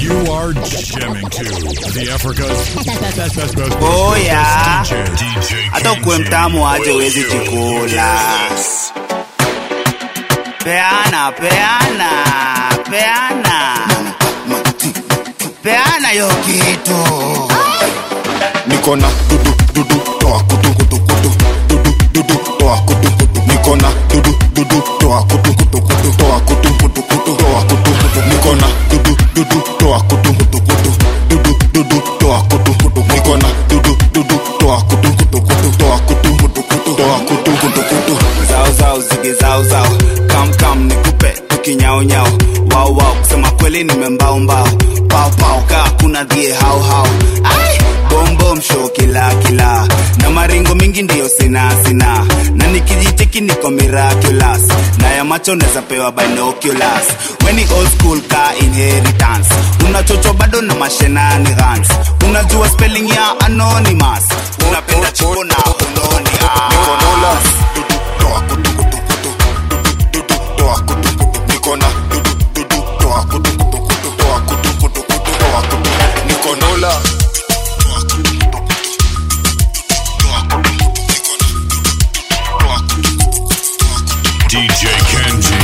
You are jamming to the Africa's best, best, best, best, Oh, best, yeah. best DJ. hata ukuwe mtamu aje uwezi jikula peana peana peana peana yo kitu niko na dudu dudu toa kutu kutu kutu dudu dudu toa kutu kutu niko na dudu dudu toa kutu kutu kutu toa kutu kutu kutu toa kutu kutu niko na dudu dudu toa kutu kutu kutu dudu dudu toa kutu kutu niko na dudu dudu toa kutu kutu kutu toa kutu kutu kutu toa kutu kutu kutu zao zao zige zao zao kam kam nikupe tukinyao nyao wao wao kusema kweli nimembao mbao pao pao kaa kuna dhie hao hao ai bombo msho kila kila na maringo mingi ndiyo sina sina na nikijicheki niko miraculous na ya macho neza pewa binoculars weni old school ka inheritance unachocho bado na mashenani gans unajua spelling ya anonymous unapenda chipo na unoni Nikonola dudu toa kutu kutu kutu dudu dudu toa kutu kutu niko na dudu dudu toa kutu kutu kutu toa kutu kutu kutu toa kutu Nikonola toa kutu kutu kutu toa kutu niko na dudu toa kutu DJ Kenji.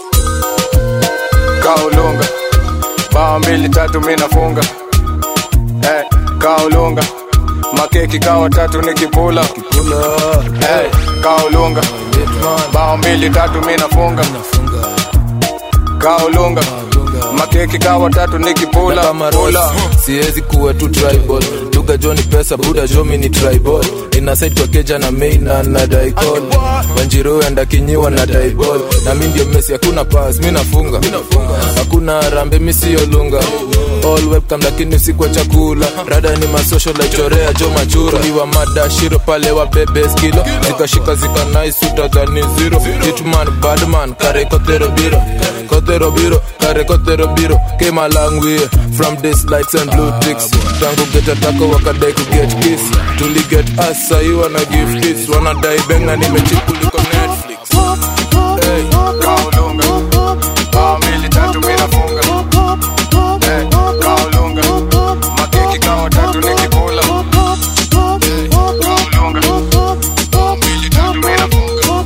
kaulunga bao mbili tatu mi nafunga hey, kaulunga makeki kawa tatu nikipula hey, kaulunga bao mbili tatu mi nafunga kaulunga makeki kawa tatu nikipula kama pula. Ross, siwezi kuwa tu tribal duga joni pesa buda jomi ni tribal inasaid kwa keja na main na na daikol wanjiru enda kinyiwa na daibol na mi ndio mesi hakuna pas mi nafunga hakuna rambe mi siyo lunga all webcam lakini usikwa chakula rada ni masocial laichorea jo machura iwa mada shiro pale wa bebe skilo zikashika zika nice utadhani zero hitman badman kare kotero biro kotero biro kare kotero biro came a long way from this lights and blue ticks tangu get atako wakadai ku get kiss tuli get us sahi wana give kiss wanadai benga nimechipuliko netflix hey. kaulunga bao mbili tatu mi nafunga hey, kaulunga makeki kawa tatu nikipula hey, kaulunga bao mbili tatu mi nafunga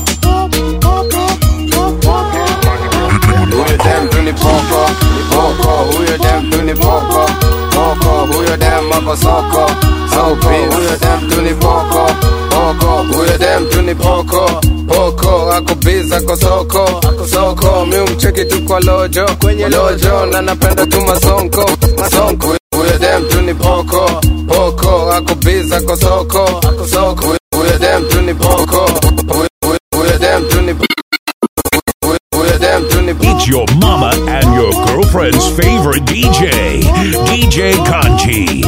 huyo dem tu ni poko poko huyo dem tu ni poko poko huyo dem ako soko soko huyo dem tu ni poko poko huyo dem tu ni poko poko ako biz ako soko soko mi umcheki tu kwa lojo kwenye lojo na napenda tu masonko masonko huyo dem tu ni poko poko ako biz ako soko soko huyo dem tu ni poko Huyo- huyo- huyo dem tu ni huyo- huyo dem tu ni It's your mama and your girlfriend's favorite DJ, DJ Kanji.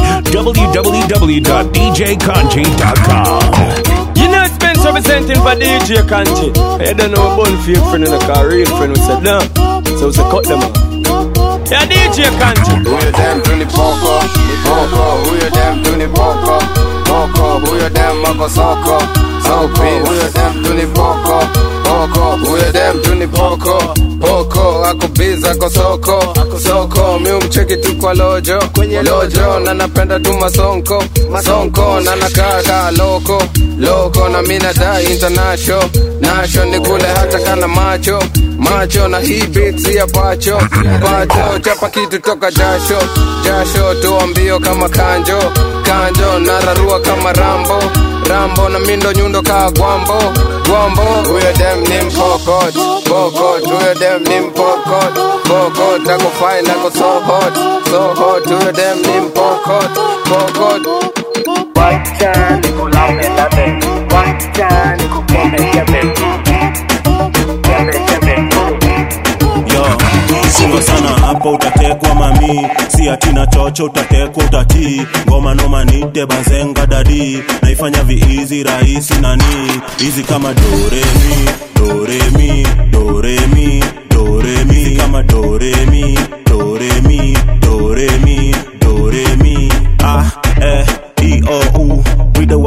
www.djkanji.com. You know Spence representing for DJ Kanji. I don't know about fake friend and a real friend who said no. So we say cut them out. Yeah, DJ Kanji. huyo dem tu ni poko poko huyo dem tu ni poko poko huyo dem ako soko soko huyo dem tu ni poko poko huyo dem tu ni poko poko ako biz ako soko soko mi umcheki tu kwa lojo kwenye lojo na napenda tu masonko masonko na nakaa kaa loko loko na mi nadai international nasho ni kule hata kana macho macho na hii beats ya pacho pacho chapa kitu toka jasho jasho toa mbio kama kanjo kanjo nararua kama rambo rambo na mindo nyundo kaa gwambo gwambo huyo dem ni mpokot pokot huyo dem ni mpokot pokot ako fine ako so hot so hot huyo dem ni mpokot pokot Wacha nikulaume labe, wacha nikukeme keme, keme keme. yo chunga sana hapo utatekwa mami si atina chocho utatekwa utatii ngoma noma nite bazenga dadi naifanya viizi rahisi nani hizi kama doremi doremi doremi doremi Hizi kama doremi doremi doremi doremi ah eh e o u wida wagaba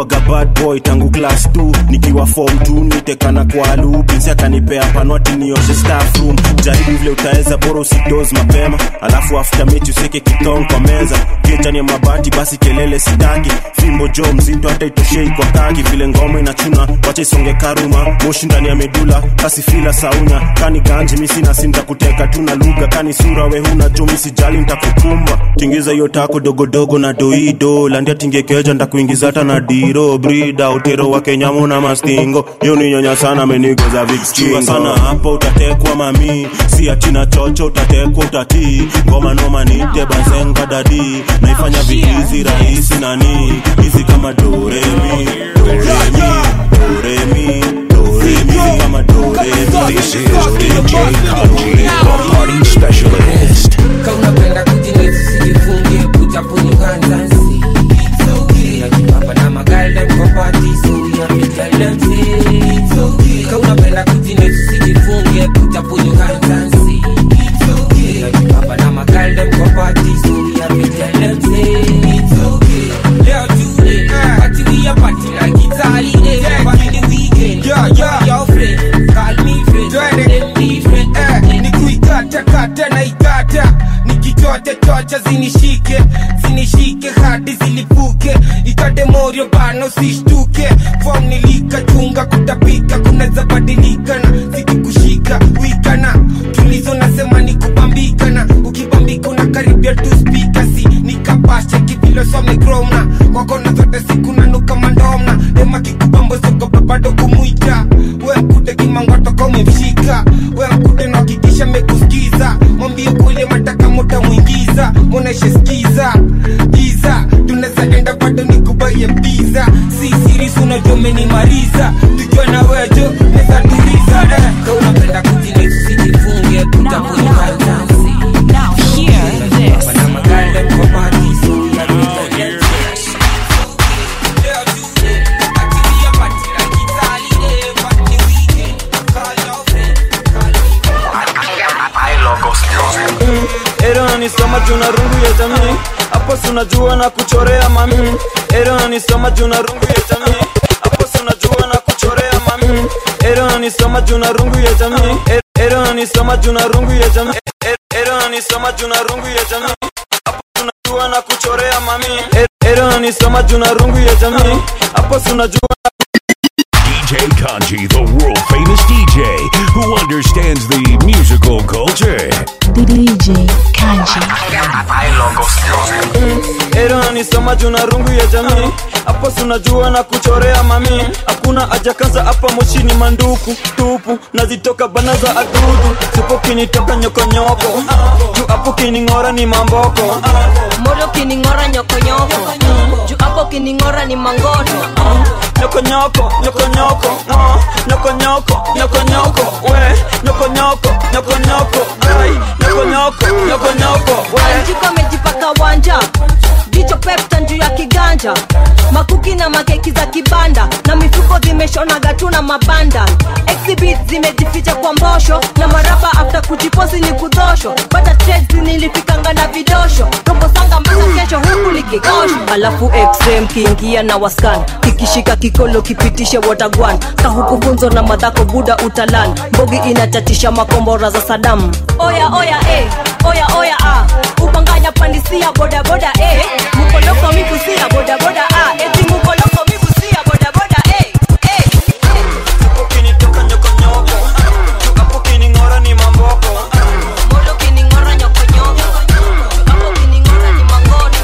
bad boy tangu class 2 nikiwa form 2 nitekana kwa lubinsi akanipea panwati nioshe staff room jaribu vile utaweza bora usidoz mapema alafu after mechi useke kitong kwa meza kichani ya mabati basi kelele sitaki fimbo jo mzito hata itoshei kwa kaki vile ngoma inachuna wacha isonge karuma moshi ndani ya medula kasi fila saunya kani ganji misi nasi ntakuteka tuna lugha kani sura we huna jo misijali ntakukumba tingiza hiyo tako dogodogo na doido landia tingekeja ntakuingiza hata na diro brida utero wa kenyamu na mastingo hiyo ni nyonya sana amenigoza vikskingo sana hapo utatekwa mami si atina chocho utatekwa utatii ngoma noma nite bazenga dadi naifanya viizi rahisi nani hizi kama doremi doremi doremi doremi kama doremi This is DJ Kanji, the party specialist. kaunapenda kujinesi sijifungie kutapuni kanzansi najipamba na magaldem kopati soyamitaldemsi kaunapenda kujinesi sijifungie kutapuni kanzansi najipamba na magaldem kopati soyamitaldemsi leo tune patilia pati like Italy eh, but in the weekend Yeah, yeah. your friend call me friend Twende. them be friend Eh, ni kuikata kata na ikata nikichocha chocha zinishike zinishike hadi zilipuke ikate morio bana usishtuke fom nilikachunga kutapika kunaweza badilika na zikikushika wikana tulizo nasema ni kubambikana ukibambika unakaribia tu spika si nikapasha kivilosomnekromna kwakona zote siku nanuka mandomna dema kikubambo sogopa bado kumwita we mkude kimangwatoka umemshika we mkude nakikisha mekuskiza mwambie kule mataka muta mwingiza mwoneshe skiza giza tunaweza enda bado nikubaye mbiza si sirisi unajua umenimaliza tukiwa na wejo neza tuliza eh. kaunapenda kujinesi sijifungie kutapuni kanzansi Now hear this. na magaldem kopati soyamitaldemsi Ero nanisoma juna rungu ya jamii hapo sunajua na kuchorea mami Ero nanisoma juna rungu ya jamii hapo sunajua na kuchorea mami Ero nanisoma juna rungu ya jamii E- Ero nanisoma juna rungu ya jamii E- Ero nanisoma juna rungu ya jamii hapo sunajua na kuchorea mami E- Ero nanisoma juna rungu ya jamii hapo sunajua DJ Kanji, the world famous DJ who understands the musical culture. DJ Kanji. Ero nanisoma juna rungu ya jamii hapo sunajua na kuchorea mami hakuna ajakaza hapa moshini manduku tupu nazitoka bana za adudu sipo kinitoka nyokonyoko juu hapo kining'ora ni mamboko moro kining'ora nyokonyoko juu hapo kining'ora ni mangoto nyokonyoko nyokonyoko ah, nyokonyoko nyokonyoko we nyokonyoko nyokonyoko ai nyokonyoko nyokonyoko we anjiko amejipaka wanja jicho pepta juu ya kiganja makuki na makeki za kibanda na mifuko zimeshonaga tu na mabanda exhibit zimejificha kwa mbosho na maraba after kujiposi ni kudhosho pata trades nilifikanga na vidosho robo sanga mpaka kesho huku likikosho alafu xm kiingia na waskan kikishika kikolo kipitishe watagwan kahuku funzo na madhako buda utalan mbogi inachatisha makombora za sadam oya oya eh, oya oya ah. upanganya pandisia bodaboda eh. mukoloko mikusia bodaboda ah. eti mukoloko mikusia bodaboda eh. eh. hapo kinitoka nyokonyoko juu hapo kining'ora ni mamboko molo kining'ora nyokonyoko Juu hapo kining'ora ni mangoto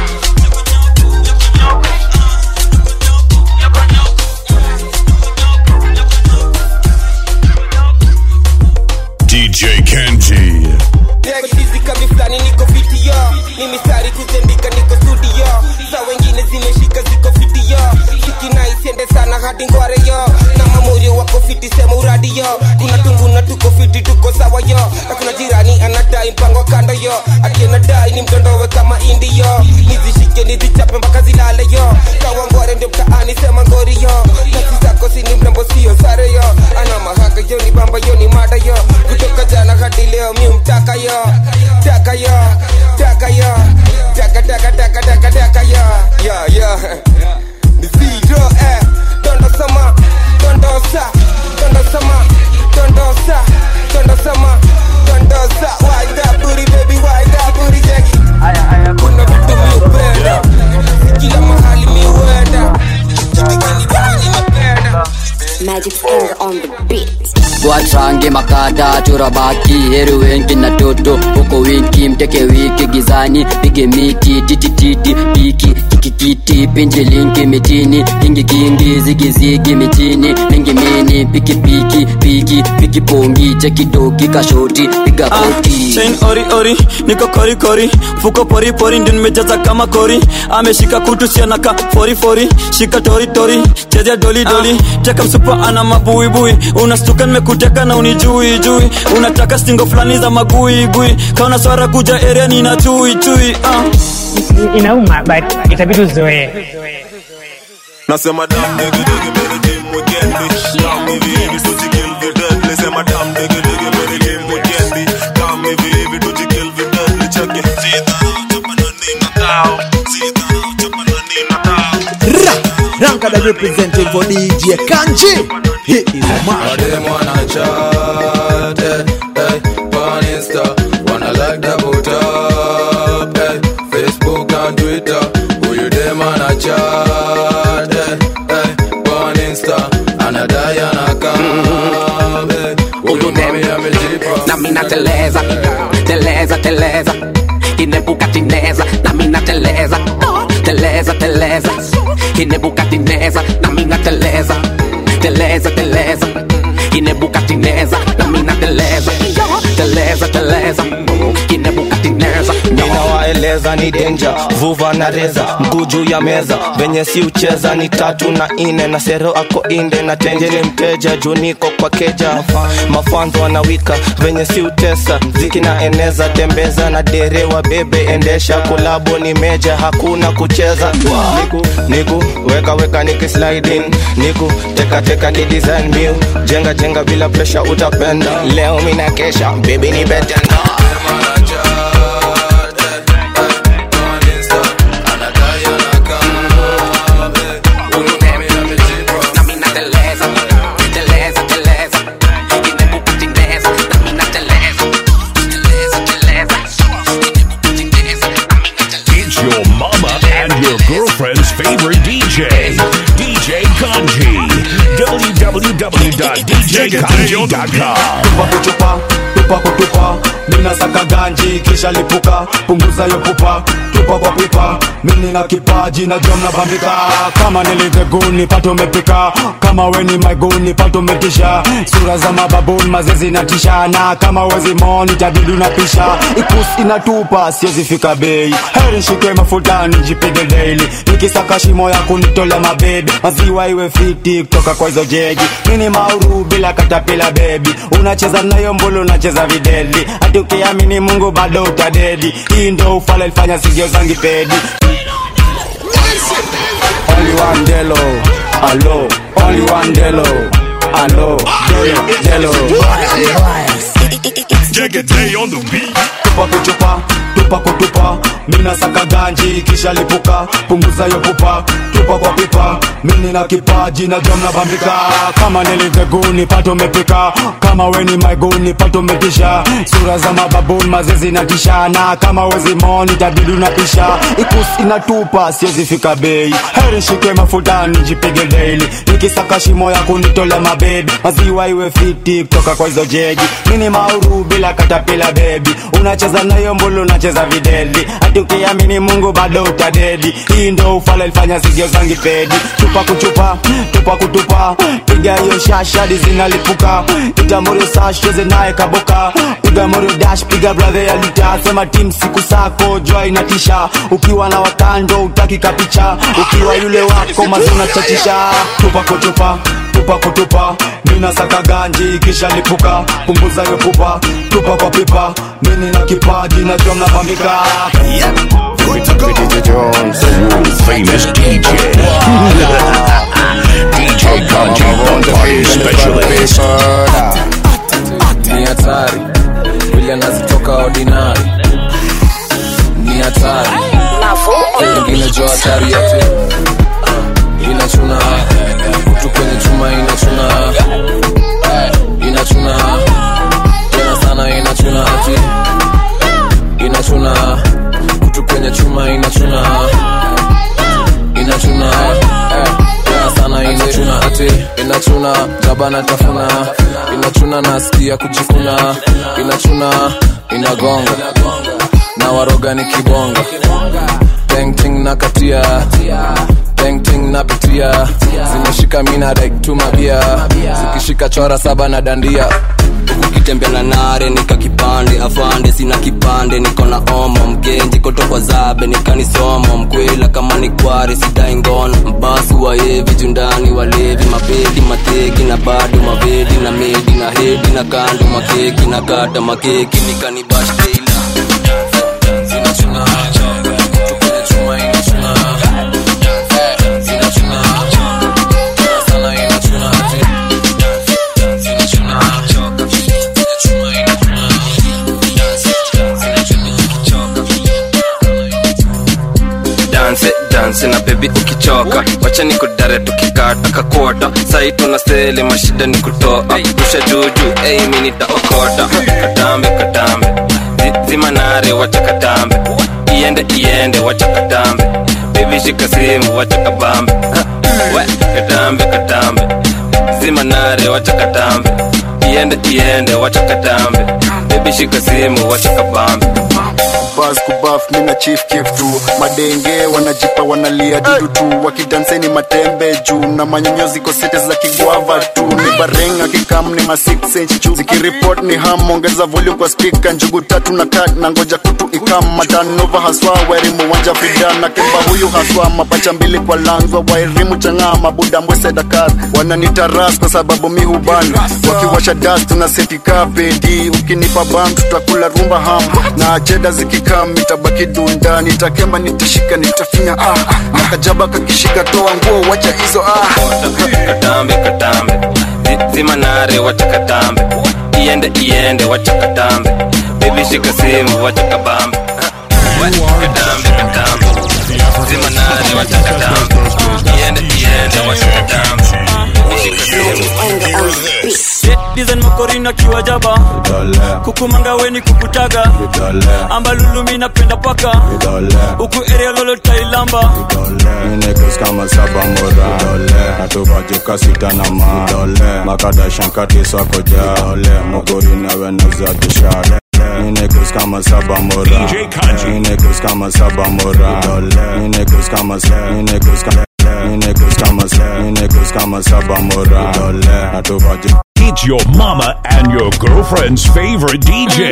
DJ Kenji. Chizi kami fulani niko fiti yo ni mistari kuzendika niko studio za wengine zimeshika ziko fiti yo shikina isiende sana hadi ngware yo na mamorio wako fiti sema uradi yo kuna tunguna tuko fiti tuko sawa yo na kuna jirani anadai mpango kando yo ati anadai ni mtondowe kama indi yo nizishike nizichape mpaka zilale yo kawa ngware ndio mtaani sema ngori yo nasi zako sini mrembo sio sare yo ana mahaka yo ni bamba yo ni mada yo kutoka jana hadi leo mi mtaka yo taka yo taka yo taka taka taka taka taka yo yo yo ni zero eh dondosa dondosa ma dondosa dondosa ma dondosa wide that booty baby wide that booty jackie kuna vitu mi upenda kila mahali mi huenda Magic finger on the beat. watrange makada chorabaki heri wengi na toto huko winki mteke wiki gizani pige miti titititi piki kikikiti pinji linki mitini kingi kingi zigizigi mitini mingi mini piki piki piki piki pongi chekidoki kashoti piga koti chain ori ori niko kori kori fuko pori pori ndio nimejaza kama kori ameshika kutu sianaka fori fori shika tori tori chezea doli doli teka msupa ana mabuibui unastuka nimekuteka na unijui jui unataka stingo fulani za magui gui kaona swara kuja area nina chui chui uh. inauma but itabidi uzoee Nasema dam digi digi mere team weekendi Dam hivi hivi tujikill videdli Sema dam digi digi mere team weekendi Dam hivi hivi tujikill videdli Cheke Zidha chapa na nina tao Zidha chapa na nina tao Rankada representing for DJ Kanji. He is a man. Madem wanna chat, eh, eh, on Insta, wanna like the boot up, eh, Facebook and Twitter, who you dem wanna chat, eh, eh, on Insta, anadai anakam, eh, huyu mami amejipa. na mina teleza teleza teleza kinebuka tineza na mina teleza teleza teleza kinebuka tineza na mina teleza teleza teleza kinebuka tineza na mina teleza teleza teleza kinebuka tineza ninawaeleza ni denja vuva na reza mguu juu ya meza venye si ucheza ni tatu na ine na sero ako inde na tenje ni mteja juu niko kwa keja mafanzo wanawika venye si utesa ziki na eneza tembeza na dere wa bebe endesha kolabo ni meja hakuna kucheza niku niku weka weka niki sliding niku teka teka ni design mew jenga jenga bila pressure utapenda leo mina kesha baby ni betenda na mina teleza teleza teleza kinebuka tineza na mina teleza teleza teleza kinebuka tineza na mina teleza It's your mama and your girlfriend's favorite DJ, DJ Kanji. www.djkanji.com. tupa kuchupa tupa kutupa mina saka ganji kisha lipuka punguza yo pupa tupa kwa pipa mini na kipaji na jom na bambika kama niliteguni pato mepika kama weni maiguni pato metisha sura za mababuni mazezi na tisha na kama wezi moni tabidu na pisha ikus inatupa siwezi fika bei heri shike mafutani jipige daily nikisaka shimo ya kunitola mabebe maziwa iwe fiti kutoka kwa hizo jegi mini mauru bila katapila bebi unacheza nayo mbulu unacheza videli hati ukiamini mungu bado utadedi hii ndo ufala ilifanya sigio zangi pedi Only one delo, alo, only one delo, alo, delo, delo. Jegete on the beat. tupa kuchupa tupa kutupa mina saka ganji kisha lipuka punguza yo pupa tupa kwa pipa mini na kipaji na jom na bambika kama niliteguni pato mepika kama weni maiguni pato metisha sura za mababuni mazezi na tisha na kama wezi moni tabidu na pisha ikus inatupa siwezi fika bei heri shike mafutani jipige daily nikisaka shimo ya kunitola mabebi maziwa iwe fiti kutoka kwa hizo jegi mini mauru bila katapila bebi unacheza nayo mbulu unacheza videli hati ukiamini mungu bado utadedi hii ndo ufala ilifanya sigio zangi pedi chupa kuchupa tupa kutupa piga hiyo shashadi zinalipuka itamuri sasheze naye kaboka piga morio dash piga brother ya lita sema tim siku sako jua inatisha ukiwa na wakando utaki kapicha ukiwa yule wako mazuna chachisha tupa kutupa tupa kutupa mina saka ganji kisha lipuka punguza yo pupa tupa kwa pipa mini na kipaji na jom na bambika Famous DJ. DJ Kanji, the party specialist. ni hatari vile nazitoka ordinary ni hatari ingine jo hatari yote inachuna kutu kwenye chuma inachuna Eh, inachuna tena sana inachuna ati inachuna kutu kwenye chuma inachuna inachuna eh, tena sana inachuna ati inachuna jabana tafuna inachuna nasikia kujikuna inachuna inagonga na waroga ni kibonga painting na katia painting na pitia zimeshika mina rektumabia zikishika chora saba na dandia ukitembea na nare nika kipande afande sina kipande niko na omo mgenji kotokwa zabe nikanisomo mkwela kama ni kware sidai ngono mbasi wayevi jundani walevi mabedi mateki na bado mavedi na medi na hedi na kando makeki na kata makeki nikanibashteila zinachuna kutu kwenye chuma inachuna Eh, zinachuna tena sana inachuna ati zinachuna kwenye chuma inachuna danse danse na bebi ukichoka wacha ni kudare tukikata kakota sai tuna sele mashida ni kutoa rusha juju ei mi nitaokota katambe katambe Zi- zimanare wacha katambe iende iende wacha katambe bebi shika simu wacha kabambe Ha, we katambe katambe zimanare wacha katambe iende iende wacha katambe bebi shika simu wacha kabambe bas kubaf mina chief kif tu madenge wanajipa wanalia dudu tu wakidanseni matembe juu na manyonyozi kosete za kigwava tu ni barenga kikam ni ma 6 inch juu zikiripot ni ham ongeza volume kwa speaker njugu tatu na kat na ngoja kutu ikam matanova haswa wairimu wanja fidan na kemba huyu haswa mapacha mbili kwa langwa wairimu chang'aa mabuda mbwese dakar wananitaras kwa sababu mi hubana wakiwasha das tuna setika pedi ukinipa bam tutakula rumba ham na cheda zikikam itabaki dunda nitakemba nitashika nitafinya ah na kajaba kakishika toa nguo wacha hizo ah katambe katambe Zi- zimanare wacha katambe iende iende wacha katambe bebi shika simu wacha kabambe We, katambe katambe zimanare wacha katambe iende iende wacha katambe Bebi shika simu dizen makorina kiwajaba kukumanga weni kukutaga ambalulumi napenda paka huku area lolo tailamba Ninekus kama saba mora natuvajuka sita na ma makadashankati sakoja mogori naweneza jishale Ninekus kama saba mora Ninekus kama saba mora Ninekus kama Ninekus kama Ninekus kama Ninekus kama saba mora natuvajuka It's your mama and your girlfriend's favorite DJ,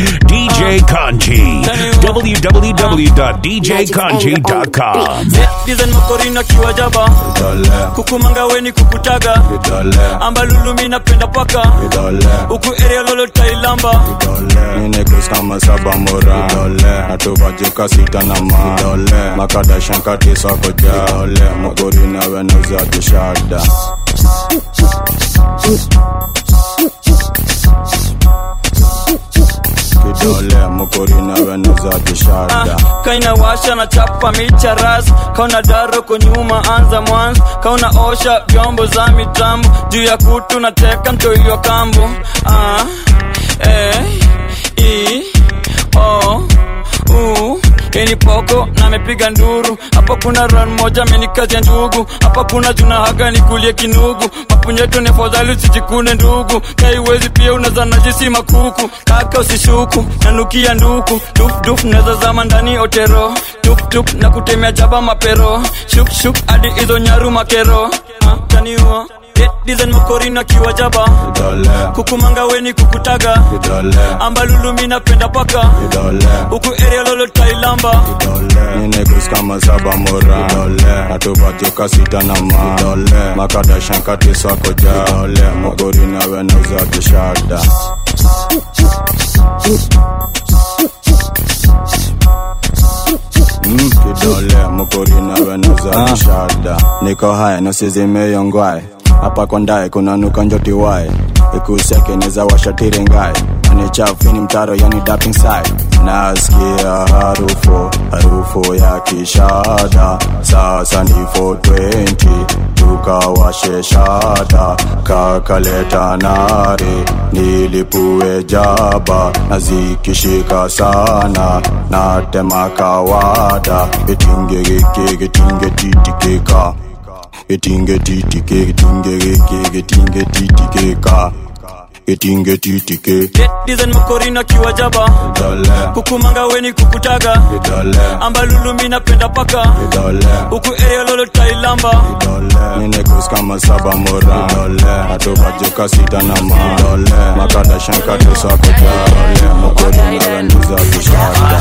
DJ Kanji. www.djkanji.com. dizen makorina kiwajaba kukumanga weni kukutaga ambalulumi napenda paka huku area lolo tailamba Ninekus kama saba mora natuvajuka sita na ma makadashankati sakoja mogori naweneza jishada kidole mokori naweneza jishada kaina washa na chapa micha ras kauna daro ko nyuma anza mwanzo kauna osha vyombo za mitambo juu ya kutu na teka mtoiyo kambo ah, eh, i, o, u Keni poko na amepiga nduru hapa kuna ran moja amenikazia ndugu hapa kuna juna haga nikulie kinugu mapunyeto ni afadhali usijikune ndugu kaiwezi pia unaza najisi makuku kaka usishuku nanukia nduku dufduf naweza zama ndani otero tuptup na kutemea jaba mapero shukshuk hadi hizo nyaru makero ah, taniua dizen makorina kiwajaba kukumanga weni kukutaga ambalulumi napenda paka huku area lolo tailamba Ninekus kama saba mora natuvajuka sita na ma makadashankati sakoja mogori naweneza jishada Mm, kidole mokori naweneza jishada niko haya nosizimeyongwae hapa kondae kunanuka njotiwae ikusekeneza washatirengae ni chafu ni mtaro yani dapping side nasikia harufu harufu ya kishada sasa ni 420 tukawashe shada kakaleta nare nilipue jaba na zikishika sana natema kawada itingegeke gitinge titikeka getinge titike getinge geke getinge titikeka getinge titike design makorina kiwajaba kukumanga weni kukutaga ambalulumi napenda paka huku area lolo tailamba ninekus kama saba mora atobajoka sita na ma makada shankate sako ja mokorina randuza kushada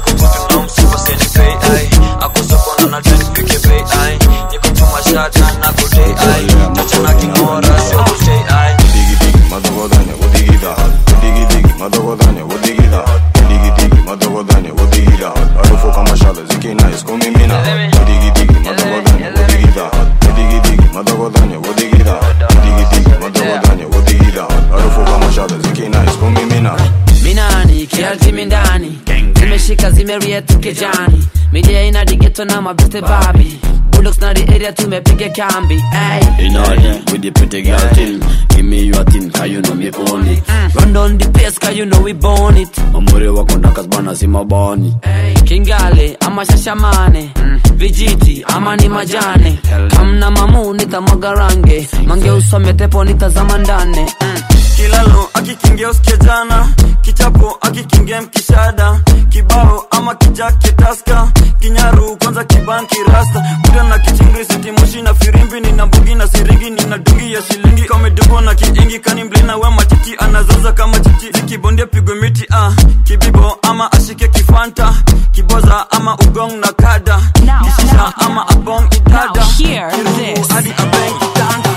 minani kialtimi ndani zimeshika zimeria tukejani midia ina digeto na mabeste babi bullocks na the area tumepiga kambi ay. In order with the pretty girl thing Give me your thing, cause you know me own it run down the place cause you know we born it Mamuri wako ndakas bana si mabani kingale ama shashamane vijiti ama ni majane kamna mamu nitamwaga range mange usome tepo nitazama ndane kilalo akikingia usikia jana kichapo akikingia mkishada kibao ama kijake taska kinyaru kwanza kibanki rasta kuda na kichingri sitimoshi na firimbi nina mbugi na siringi nina dungi ya shilingi kamedugo na kiingi kani mlina we matiti anazaza kama chichi zikibondia pigwe miti ah. kibibo ama ashike kifanta kiboza ama ugong na kada kishisha ama abong idada Kiruhu hadi abeng itanda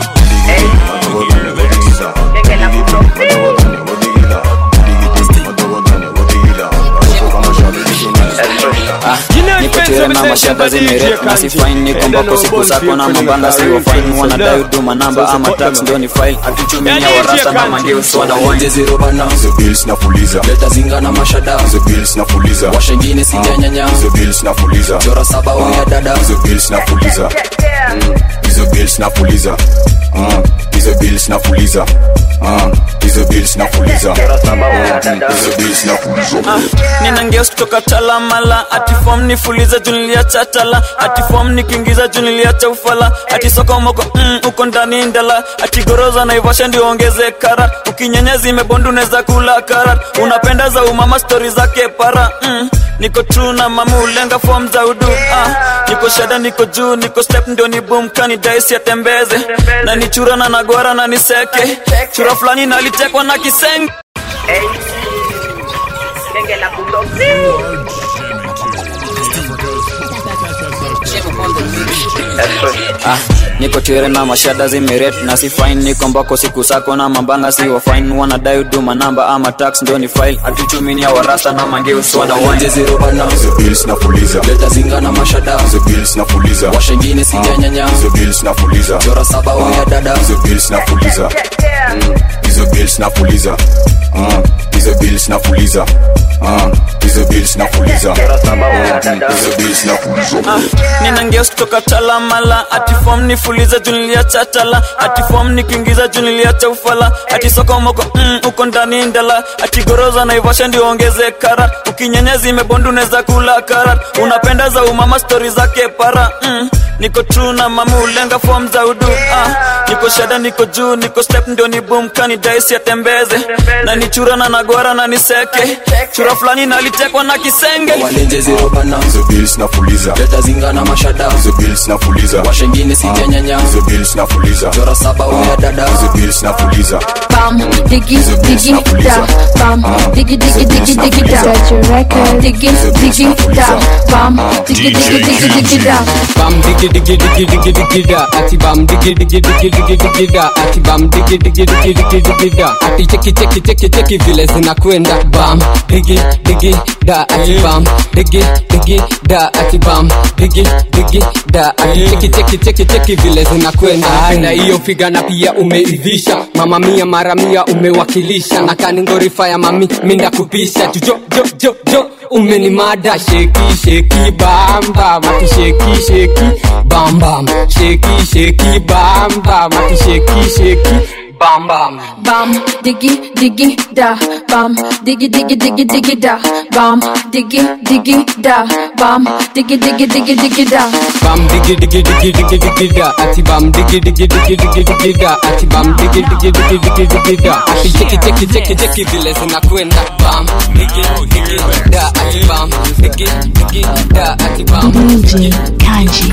niko chere na mashaka zimerep na si fine niko mbako siku zako na mabanga sio fine wanadai huduma namba ama tax ndio ni file atuchuminia warasa na mageusi Wanaonje zero bana hizo bills nafuliza Leta zinga na mashada hizo bills nafuliza Washengine sijanyanya hizo bills nafuliza Chora saba uya dada hizo bills nafuliza Mm, hizo bills nafuliza Mm, hizo bills nafuliza Mm, hizo bills nafuliza Mm, hizo bills nafuliza nina ngeus kutoka talamala atifom nifuliza junilia chatala atifom nikiingiza junilia cha ufala ati sokomoko mm, uko ndani ndala ati goroza naivasha ndio ongeze kara ukinyenya zimebondu neza kula kara unapenda za umama stori zake para mm, niko true na mamu ulenga fom za udu ah, niko shada niko juu niko step ndio ni boom kani daisi atembeze na nichura na nagwara na niseke chura fulani nalitekwa na kisenge ah, niko chere na mashada zimeret na si fine niko mbako siku zako na mabanga sio fine wanadai huduma namba ama tax ndio ni file atuchuminia warasa na mageusi Wanaonje zero bana hizo bills nafuliza Leta zinga na mashada hizo bills nafuliza Washengine sijanyanya hizo bills nafuliza Chora saba uya dada hizo bills nafuliza Mm, hizo bills nafuliza Mm, hizo bills nafuliza Mm, hizo bills nafuliza Mm, hizo bills nafuliza Ah, nina ngeus kutoka talamala atifom nifuliza junilia chatala atifom nikiingiza junilia cha ufala ati sokomoko mm, uko ndani ndala ati goroza naivasha ndio ongeze kara ukinyenya zimebondu neza kula kara unapenda za umama stori zake para mm, niko true na mamu ulenga fom za udu ah, niko shada niko juu niko step ndio ni boom kani daisi atembeze na nichura na nagwara na niseke chura fulani nalitekwa na kisenge Walenje zero bana hizo bills nafuliza Leta zinga na mashada hizo bills nafuliza Washengine sijanyanya hizo bills nafuliza Chora saba uya dada hizo bills nafuliza Bam, diggy, diggy, da. Bam, diggy, diggy, diggy, diggy, da. Set your record. Diggy, diggy, da. Bam, diggy, diggy, diggy, diggy, da. bam digi digi digi digi digi da ati bam digi digi digi digi digi da ati bam digi digi digi digi digi da ati cheki cheki cheki cheki vile zinakwenda bam digi digi da ati bam digi digi da ati bam digi digi da ati cheki cheki cheki cheki vile zinakwenda na hiyo figa na pia umeivisha mama mia mara mia umewakilisha na kaningorifa ya mami minda kupisha jujo jo jo jo umenimada sheki sheki bamba mati sheki sheki bam bam sheki sheki bamba mati sheki sheki bam bam bam digi digi da bam digi digi digi digi da bam digi digi da bam digi digi digi digi da bam digi digi digi digi digi da ati bam digi digi digi digi digi da ati bam digi digi digi digi digi da ati cheki cheki cheki cheki vile zinakwenda bam digi digi da ati bam digi digi da ati bam DJ Kanji.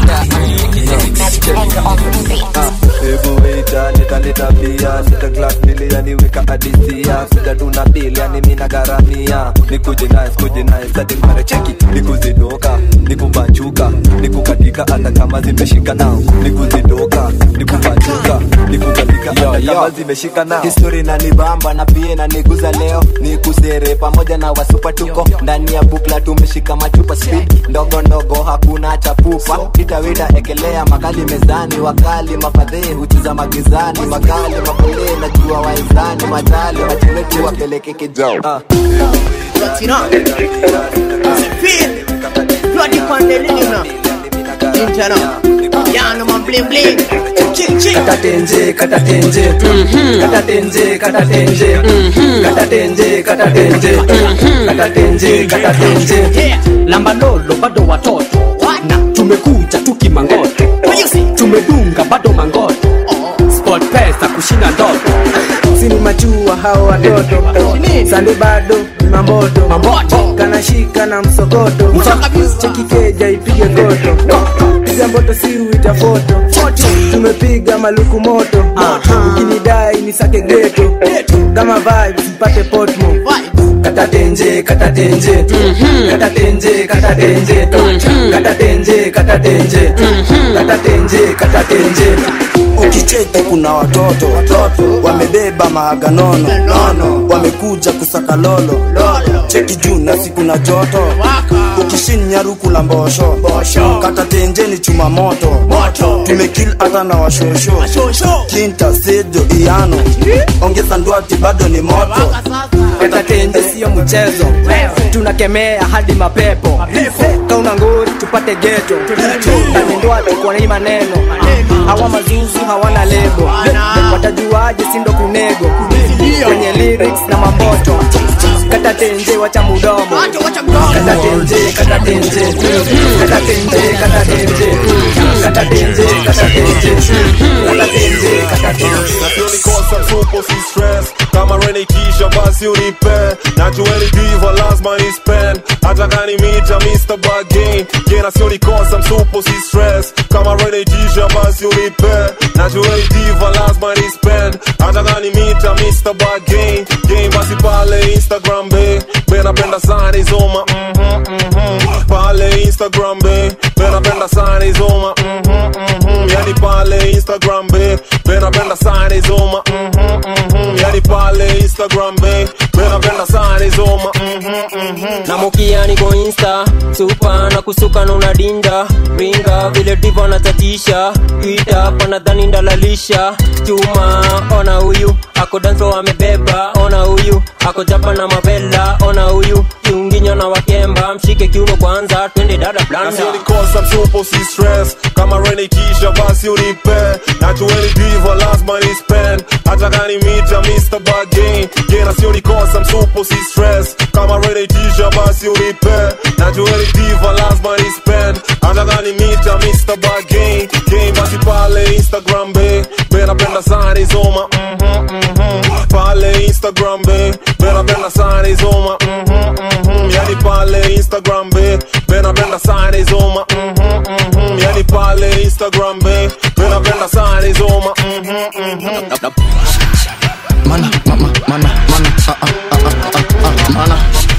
Hebu waita nitaleta bia sita glass mbili yani weka adisia sita tuna bili yani mina garamia nikuje nice kuje nice hadi mare cheki nikuzidoka nikubanjuka nikukatika hata kama zimeshika nao nikuzidoka nikubanjuka nikukatika hata kama zimeshika nao histori na nibamba na pia na niguza leo ni kusere pamoja na wasupa tuko ndani ya bukla tumeshika machupa speed ndogo ndogo hakuna chapupa itawita ekelea makali mezani wakali mafadhee hucheza magizani makali mapole najua waizani matali wachewetu wapeleke kijao ah. Bloody Pandelina. Interno. Yano man bling bling. Ching ching. katatenje katatenje katatenje katatenje katatenje katatenje katatenje katatenje lamba lolo bado watoto na tumekuja tukimangoto tumedunga bado mangoto sport pesa kushinda ndoto sini machua hao watoto sande bado ni mamboto kanashika na msokoto chekikeja ipige koto piga mboto siru ita foto tumepiga maluku moto ukinidai ni sake geto kama vibes mpate potmo katatenje katatenje katatenje katatenje katatenje katatenje katatenje katatenje ukicheki kuna watoto wamebeba maaganono nono wamekuja kusaka lolo cheki juu na siku na joto ukishinya ruku la mbosho kata tenjeni chuma moto tumekil hata na washosho kinta sejo iano ongeza ndwati bado ni moto katatenje siyo mchezo tunakemea hadi mapepo kauna ngori tupate geto nanindwati kwa hii maneno hawa mazuzu hawana lebo watajuaje sindo kunego kwenye lyrics na mamboto katatenje wacha mudomo katatenje katatenje katatenje katatenje katatenje katatenje katatenje katatenje nikosa msupo si stress kama renikisha basi unipe najueni diva lazima ni spend hata kani mita mr bagin kena sio nikosa msupo si stress kama renikisha basi unipe najueni diva lazima ni spend hata kani mita mr bagin game basi pale instagram be benapenda sana izoma mhm mhm pale instagram be benapenda sana izoma mhm mhm yani pale instagram be benapenda sana izoma mhm mhm yani pale instagram be benapenda sana izoma mhm mhm na mukia niko insta supa na kusuka na unadinda ringa vile divo anatatisha twita panadhani ndalalisha chuma ona huyu ako danso amebeba ona huyu ako japa na mavela ona huyu kiunginyo na wakemba mshike kiuno kwanza twende dada blanda Nasio nikosa msupo si stress kama renikisha basi unipe najueni diva lazima ni spend hata kani mita mr bagin gena sio nikosa msupo si stress kama renikisha basi unipe najueni diva lazima ni spend hata kani mita mr bagin game basi pale instagram be benapenda sana izoma mhm mhm pale instagram be benapenda sana izoma mhm mhm yani pale instagram be benapenda sana izoma mhm mhm yani pale instagram be benapenda sana izoma mhm mhm mana mama mana mana ah ah ah ah ah ah mana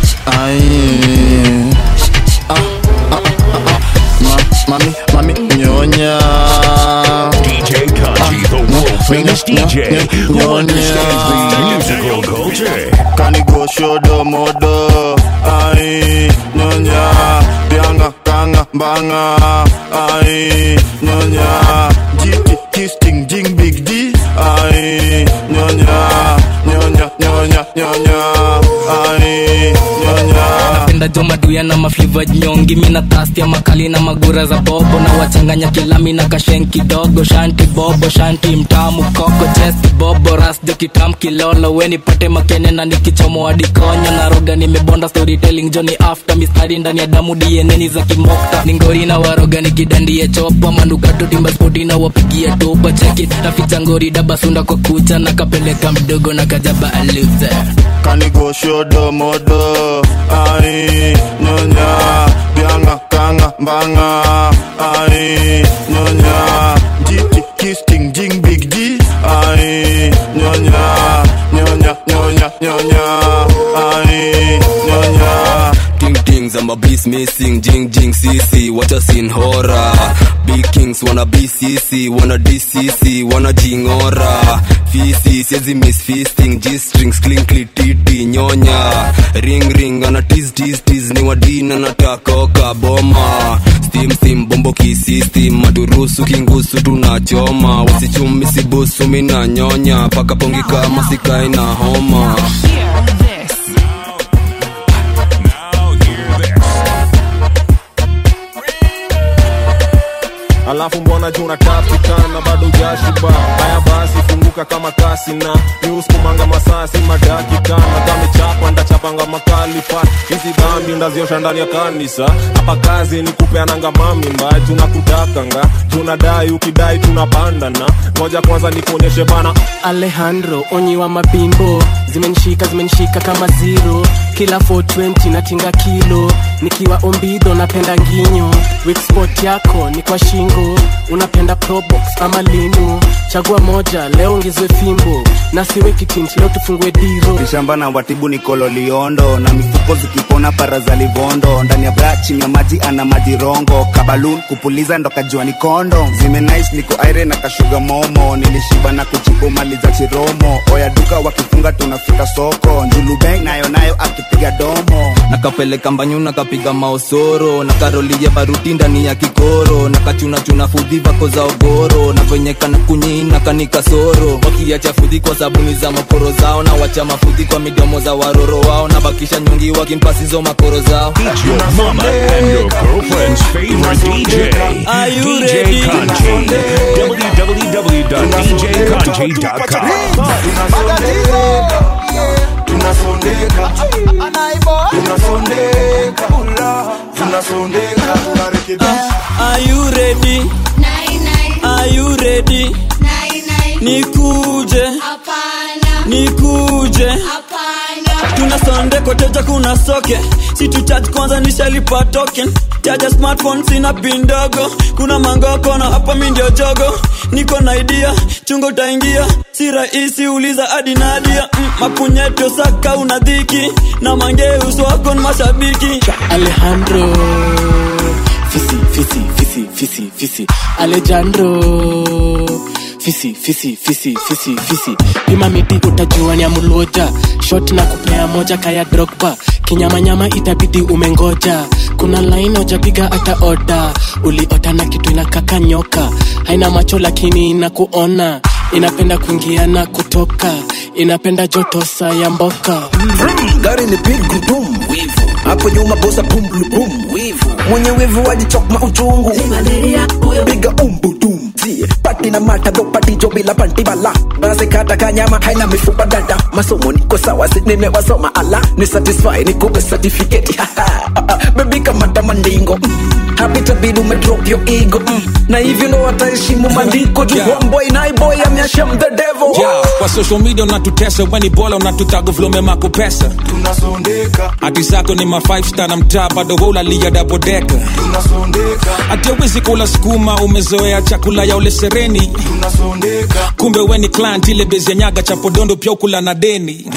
ai ah ah ah ah ma mami mami nyonya DJ Kaji, the world famous DJ who understands the musical culture. kanigo shodo modo ai nyonya bianga kanga mbanga ai nyonya jiki kisting jing big d ai nyonya nyonya nyonya nyonya ai nyonya napenda jo maduya na mafliva nyongi mina tastia makali na magura za bobo na wachanganya kilami na kashen kidogo shanti bobo shanti mtamu koko chesti bobo ras jo kitam kilolo weni pate makene na nikichomo adikonyo na roga nimebonda storytelling joni after mistari ndani ya damu dieneni za kimokta ningori na waroga nikidandie chopa manukato timba spoti na wapigie topa cheki naficha ngori dabasunda kwa kucha na kapeleka mdogo na kajaba aluze kanigo shodo modo ai nyonya bianga kanga mbanga ai nyonya jiti kisting jing big d ai nyonya nyonya nyonya nyonya ai nyonya Ting tings, I'm a beast missing, jing jing CC, what a scene horror. Big kings wanna BCC, wanna DCC, wanna jingora. Fisi, siezi miss feasting, G strings, clinkly titi, nyonya. Ring ring, ana tease tease tease, ni wadina natakoka boma. Steam steam, bombo kisistem, maturusu kingusu tunachoma. Wasichumi sibusu, mina nyonya, paka pongi kama sikai na homa. alafu mbona juu unatapikana bado ujashiba haya basi funguka kama kasi na niuskumanga masasi madakikana kamechapa ndachapanga makali pat hizi dhambi ndaziosha ndani ya kanisa hapa kazi ni kupeananga mamimba tunakutakanga tunadai ukidai tunapandana moja kwanza nikuonyeshe bana alejandro onyi wa mabimbo zimenishika zimenishika kama zero kila 420 natinga kilo nikiwa ombido napenda nginyo weak spot yako ni kwa shingo unapenda probox ama linu chagua moja leo ongezwe fimbo na siwe kitint leo tufungue diro shamba na watibu ni kololiondo na mifuko zikipona para za livondo ndani ya bra chini ya maji ana madirongo kabalun kupuliza ndo kajua ni kondo zimenais niko aire na kashuga momo nilishiba na kuchipo mali za chiromo oya duka wakifunga tunafika soko njulubeng nayo nayo akipiga domo nakapeleka mbanyu nakapiga maosoro na karolia baruti ndani ya kikoro na kachunachuna fudhi vako za ogoro na venye kana kunyina kanikasoro wakiacha fudhi kwa sabuni za makoro zao na wacha mafudhi kwa midomo za waroro wao na bakisha nyungi wakimpasizo makoro zao It's your mama and your girlfriend's favorite DJ, Are you DJ ready? Kanji. www.djkanji.com. tunasondeka tunasondeka tunasondeka tunarekebisha Are you ready? Are you ready? Nikuje. Nikuje. Tuna sonde koteja kuna soke si tu charge kwanza nishalipa token chaja smartphone sina pin ndogo kuna mangoko na hapa mi ndio jogo niko na idea chungo utaingia si rahisi uliza hadi nadia mm, mapunyeto saka una dhiki na mangeus wako ni mashabiki alejandro fisi fisi fisi fisi fisi alejandro fisi fisi fisi fisi fisi pima miti utajua ni amuloja shot na kupea moja kaya drogba kinyamanyama itabidi umengoja kuna laini ojapiga hata oda uliota na kitu inakaka nyoka haina macho lakini inakuona inapenda kuingia na kutoka inapenda joto saa ya mboka gari ni big gudum wivu hapo nyuma bosa pum blu bum wivu mwenye wivu wajichokma uchungu piga umbudum zie pati na mata go pati jo bila panti bala basi kata kanyama haina mifupa dada masomo niko sawa si nimewasoma ala ni satisfy nikupe certificate bebi kamata mandingo Mm. hapi tabidi umedrop your ego mm. na hivyo ndo wataheshimu maandiko juu Yeah. homeboy naiboy amyashem the devil yeah, kwa social media unatutesa weni bola unatutago vlome mako pesa tunasondeka hati zako ni ma 5 star na mtaa bado hulalia dabodeka tunasondeka hati awezi kula sukuma umezoea chakula ya ule sereni tunasondeka kumbe weni client ile bezi ya nyaga cha podondo pia ukula na deni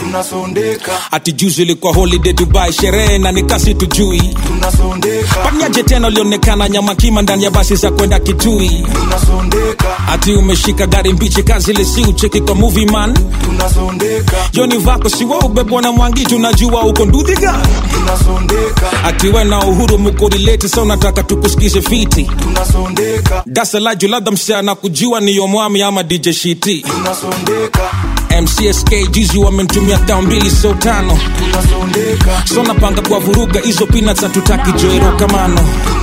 tunasondeka ati juzi ilikuwa holiday dubai sherehe na nikasi tujui tunasondeka paniaje tena ulionekana nyama kima ndani ya basi za kwenda kitui tunasondeka ati umeshika gari mbichi kazi ile si ucheki kwa movie man tunasondeka joni vako siwa ubebwa na mwangi tunajua uko ndudhiga tunasondeka ati we na uhuru mukorileti sa unataka tukusikize fiti tunasondeka dasalaju labda msichana kujua niyo mwami ama dj shiti tunasondeka mcsk juzi wamenitumia tao mbili so tano tunasondeka so napanga kwa vuruga hizo peanuts hatutaki joero kamano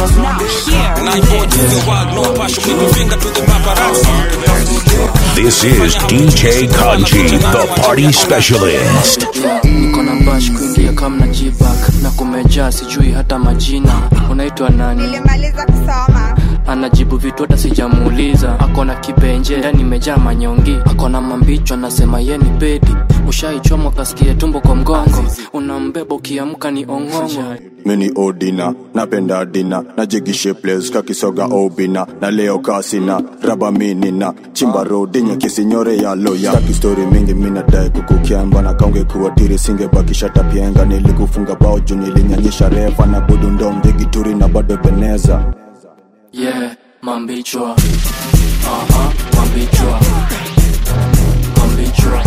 This is DJ Kanji, the party specialist. niko na bash kuingia kama na jibak na kumejaa sijui hata majina unaitwa nani nilimaliza kusoma anajibu vitu hata sijamuuliza akona kibenje ndani imejaa manyongi akona mambicho anasema ye ni bedi ushaichomwa kasikie tumbo kwa mgongo unambeba ukiamka ni ong'ongo mini odina napenda dina najigishe ples kakisoga obina na leo kasina raba minina chimba rodinya kisinyore ya loya staki stori mingi minadai kukukiamba na kaunge kuwatiri singebakisha tapienga nilikufunga bao juu nilinyanyisha refa na budu ndo mdhigituri na bado beneza yeah mambichwa aha mambichwa mambichwa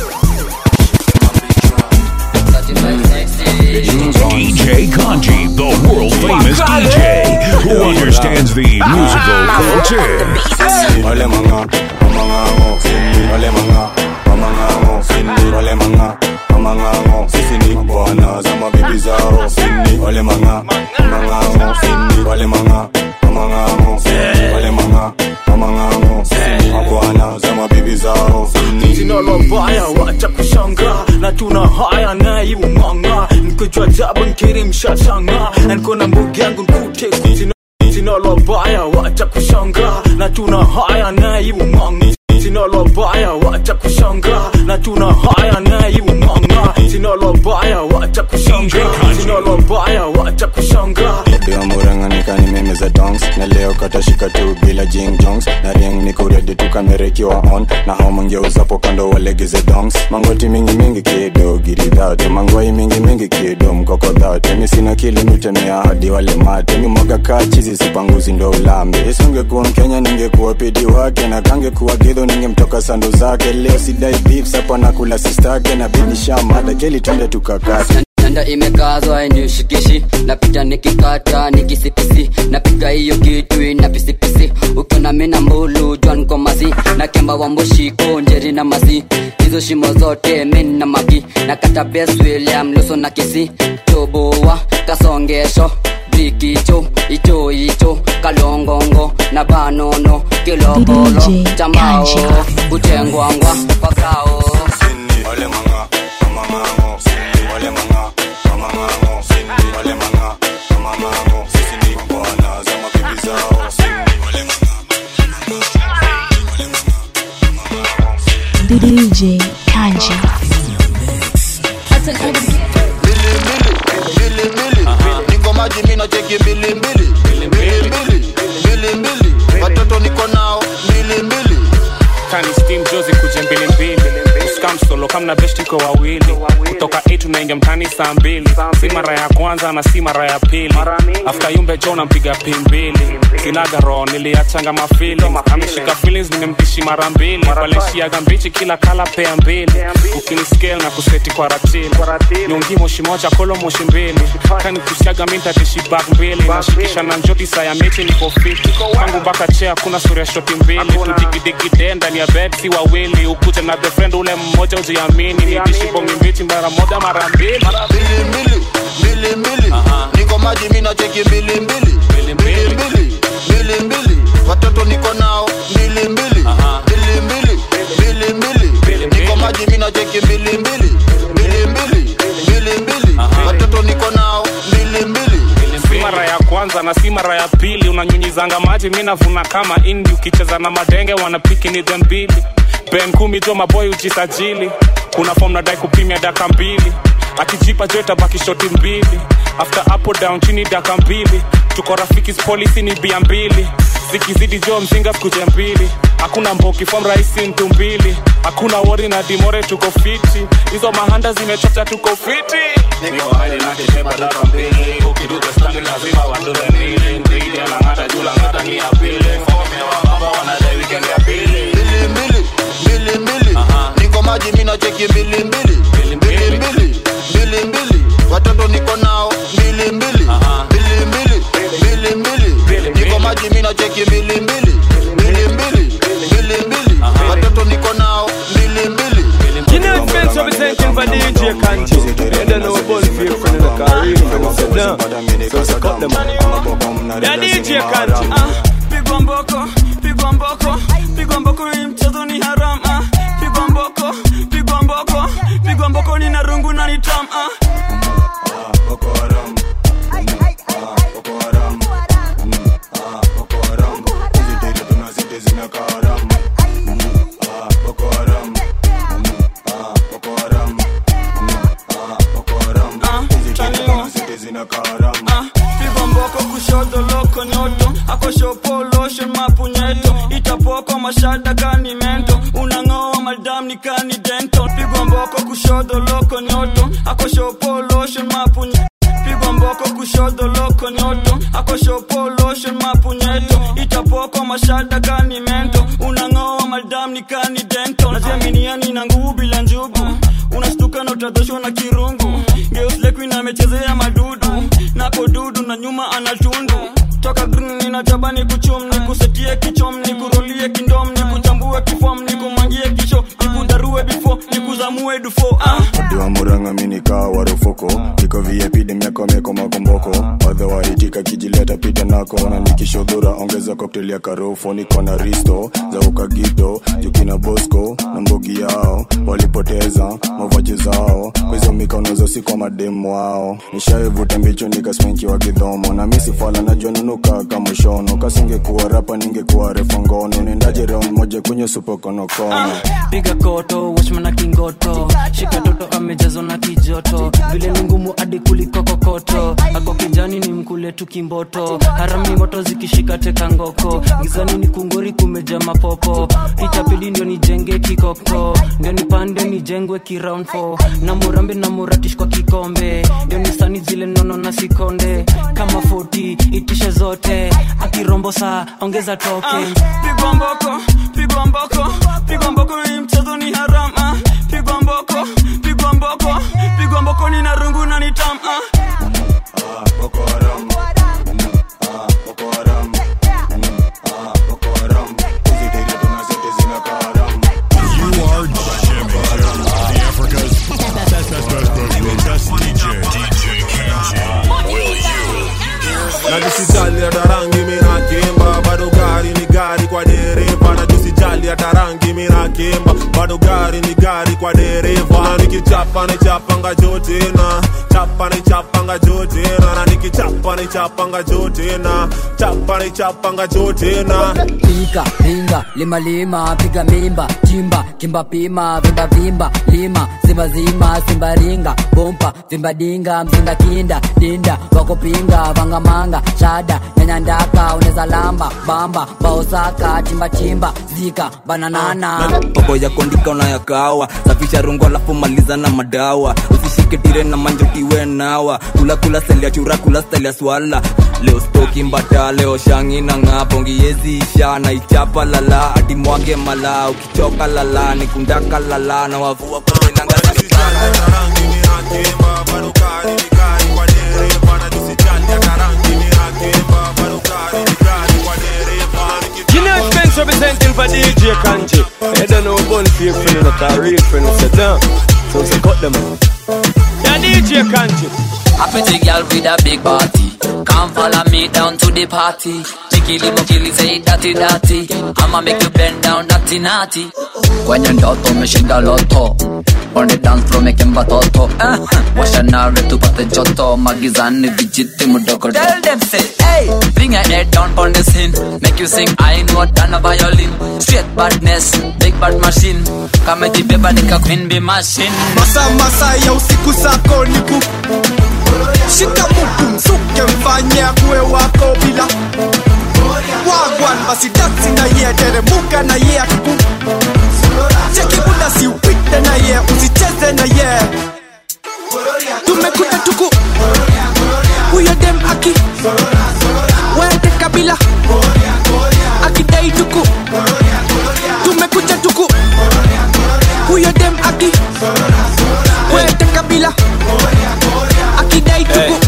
DJ Kanji, the world famous DJ who understands the musical culture. Ole manga, mamangango, sini. Ole manga, mamangango, sini. Ole manga, mamangango, sisi ni bwana za mabibi zao, sini. Ole manga, mamangango, sini. Ole manga, mamangango, sini. Ole manga, mamangango, sisi ni mabwana za mabibi zao, sini. jina la baya wacha kushanga na tuna haya naiumanga nikojwa jabu nkiri mshashanga na niko na mbugi yangu nkute kujina jina la baya wacha kushanga na tuna haya naiumanga jina la baya wacha kushanga na tuna haya naiumanga jina la baya wacha kushanga jina la baya wacha kushanga Ndio murang'anika ni meme za dongs na leo katashika tu bila jing jongs na ring niko ready tu kamera ikiwa on na hao mangeuzapo kando walegeze dongs mangoti mingi mingi kido giri dhate mangwai mingi mingi kido mkoko dhate mi sina kili mitemea hadi wale mate mi mwaga kaa chizi sipanguzi ndo ulambe isingekuwa mkenya ningekuwa pidi wake na kangekuwa gidho ningemtoka sando zake leo sidai beef sapa nakula sistake na bidisha mada keli twende tukakate nanda imekazwa inishikishi napita nikikata nikisipisi napiga hiyo kitu ina pisipisi ukiona mina mbulu jwan komasi na kemba wa mbushiko njeri na masi hizo shimo zote min na magi na kata bes william luso na kisi toboa kasongesho brikicho icho icho kalongongo na banono kilokolo chambao kutengwangwa pakao Ole manga, mamangango, sini. Ole manga, mamangango, sini. Ole manga, mamangango, sisi ni bwana za mabibi zao, sini. Ole DJ Kanji. niko maji mina cheki mbili mbili mbili mbili mbili mbili watoto niko nao mbili mbili kani steam jozi kuje mbili mbili uskam solo kamna best iko wawili kutoka 8 tunaingia mtani saa mbili si mara ya kwanza na si mara ya pili after yumbe jo nampiga pimbili sinaga roho niliachanga mafili ameshika feelings nimemdishi mara mbili waleshiaga mbichi kila kala pea mbili ukiniscale na kuseti kwa ratili nyongi moshi moja kolo moshi mbili kani kusiaga mintatishi bak mbili nashikisha na njoti saa ya mechi niko fiti kwangu mpaka chea kuna sura ya shoti mbili tudigidikide ndani ya bed si wawili ukuje na the friend ule mmoja ujiamini nidishi bongi mbichi mara moja mara mbili mbili mbili mbili mbili niko maji mina cheki mbili mbili mbili mbili mbili mbili watoto niko nao mbili mbili mbili mbili mbili mbili niko maji mina cheki mbili mbili mbili mbili mbili mbili watoto niko nao mbili mbili si mara ya kwanza na si mara ya pili unanyunyizanga maji mi navuna kama indi ukicheza na madenge wanapiki ni dhembili ben kumi jo maboy ujisajili kuna fom nadai kupimia daka mbili akijipa jo itabaki shoti mbili after hapo down chini daka mbili tuko rafiki polisi ni bia mbili zikizidi jo mzinga skuje mbili hakuna mboki fom rahisi mtu mbili hakuna wori na dimore tuko fiti hizo mahanda zimechocha tuko fiti niko hadi na kiteba daka mbili ukiduka standi lazima wadoze mbili mbili anang'ata juu lang'ata ni ya pili fom ya wababa wanadai weekend ya pili mbili mbili mbili mbili niko maji mina cheki mbili mbili mbili mbili mbili mbili watoto niko nao mbili mbili mbili mbili mbili mbili niko maji mina cheki mbili mbili mbili mbili mbili mbili watoto niko nao mbili mbili You know it's been representing for DJ Kanji. And then our ball feel friend in the car, real friend sit down. So it's cut them. Yeah, DJ Kanji. Pigwa mboko, pigwa mboko, pigwa mboko hii mchezo ni haram ah. Pigwa mboko, pigwa mboko, pigwa mboko ni na rungu na ni tam ah. pigwa mboko kushoto loko nyoto akoshopo lotion mapunyeto itapoko mashada kani mento unang'oa madam ni kani dento pigwa mboko kushoto loko nyoto akoshopo lotion mapunye pigwa mboko kushoto loko nyoto akoshopo lotion mapunyeto itapoko mashada kani mento unang'oa madam ni kani dento najiaminiani na nguvu bila njugu unastuka na utadhoshwa na kirungu geuslekuin amechezea madudu nako dudu na nyuma anatundu toka green ninajaba ni kuchum ni kusetie kichom ni kurolie kindom ni kuchambue kifom ni kumangie kisho ni kudarue bifo ni kuzamue dufo ah. Diwa muranga mini kaa warufoko Iko VIP miako meko makomboko Wadha waitika kijileta pita nako Na nikishodhura ongeza cocktail ya karofo Niko na risto za ukagito Jukina bosco na mbogi yao Walipoteza mavaji zao Kwa hizo mikono zosi kwa mademu wao Nishaivuta mbicho nikaspenki wa kidhomo Na misi fala najua nunuka kama shono Kasingekuwa rapa ningekuwa refa ngono Nendaje round moja kwenye supo konokono piga koto wachmana kingoto shika toto amejazwa na kijoto vile ni ngumu hadi kuliko kokoto ako kijani ni mkule tu kimboto harami moto zikishika teka ngoko gizani ni kungori kumeja mapopo itapili ndio nijenge kikoko ndio nipande nijengwe kiround 4 na murambe na muratish kwa kikombe ndio nisani zile nono na sikonde kama 40 itishe zote akirombo saa ongeza token pigwa mboko pigwa mboko pigwa mboko hii mchezo ni haram ah. pigwa mboko pigwa mboko pigwa mboko ni na rungu na ni tam ah. You are jamming to the Africa's best, best, best, best, best DJ. DJ Kenji. Will you? na jisijali hata rangi mina kimba bado gari ni gari kwa dereva na jisijali hata rangi mina kimba bado gari ni gari kwa dereva na nikichapa ni chapanga jote na chapa ni chapanga jote na na nikichapa ni chapanga jote na chapa ni chapanga jote na pika pinga lima lima piga mimba chimba kimba pima vimba vimba lima zima zima simba ringa bompa vimba dinga mzinga kinda dinda wakopinga vangamanga shada nyanya ndaka uneza lamba bamba baosaka chimba chimba zika bananana mambo ya kuandika unayakawa safisha rungo alafu maliza na madawa usishike tire na manjotiwe nawa kula kula stali ya chura kula stali ya swala leo stoki mbata leo shangi na ng'apo ngiyeziisha na ichapa lala hadi mwage mala ukichoka lala nikundaka lala na wavua You know it's been representing for DJ Kanji. You don't know ball feel friend in the car, real friend sit down. So say cut them out. Yeah, DJ Kanji. A pretty girl with a big body. Come follow me down to the party. Chikili mokili say dirty dirty. I'ma make you bend down dirty naughty. kwenye ndoto umeshinda loto on the dance floor mekemba toto eh, washanare tupate joto magizani vijiti mdogo tell them say hey bring your head down on the scene make you sing I know than a violin straight badness big bad machine kama jibeba nika queen be machine masa masa ya usiku sako ni ku shika mtu msuke mfanye akuwe wako bila wagwan basi dansi na ye teremuka na ye akiku cheki muda si upite na ye usicheze na ye tumekuja tuku huyo dem aki wete kabila akidai tuku tumekuja tuku huyo dem aki wete kabila akidai tuku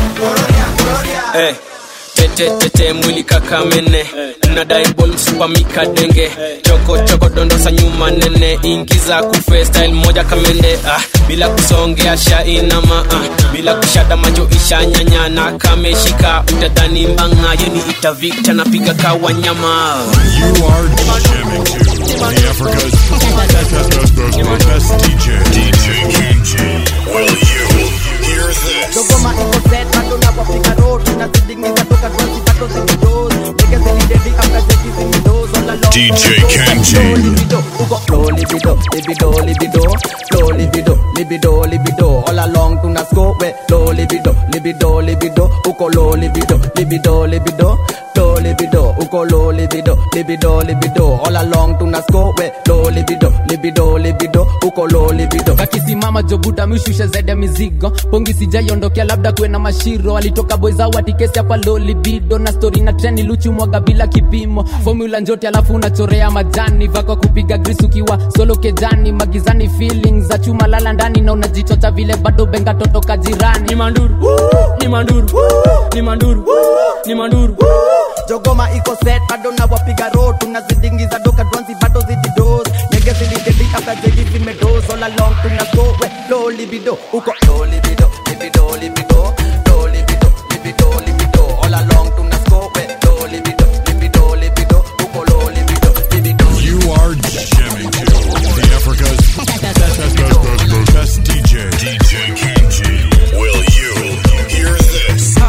Eh, tete tete mwili kakamene nadai bol msupamika denge choko choko dondosa nyuma nene ingiza kufe style moja kamende ah, bila kusongea shainama ah, bila kushada macho ishanyanyana kameshika utadhani mbanga yeni itavikta napiga kawanyama You are jamming to the Africa's best, best, best, best, best, best DJ. DJ Kenji. Will you hear this? dogoma iko set bado na wapiga road tunazidingiza toka twanzi bado zilidos nigga zilidedi after jeki zilidos all along DJ Kenji. Flow libido, libido, libido, flow libido, libido, libido, all along tuna scope we low libido, libido, libido, uko low libido, libido, libido, flow libido, uko low libido, libido, libido, all along tuna scope we low libido, libido, libido, uko low libido. akisimama jobuta mishushe zede mizigo pongi sijaiondokea labda kuwe na mashiro alitoka boyza watikesi hapa lolibido na stori na treni luchi mwaga bila kipimo formula njote alafu unachorea majani vako kupiga gris ukiwa solo kejani magizani feelings za chuma lala ndani na unajichocha vile bado benga totoka jirani ni manduru ni manduru ni manduru ni manduru jogoma iko set bado na wapiga road tunazidingiza doka dwanzi bado zididos nege zilidedi after jegi zimedos all along tuna go we low libido uko low libido libido libido low libido libido libido all along tuna go we low libido libido libido uko low libido libido You are jamming to the Africa's best, best, best, best, best, best DJ. DJ Kenji. Will you hear this?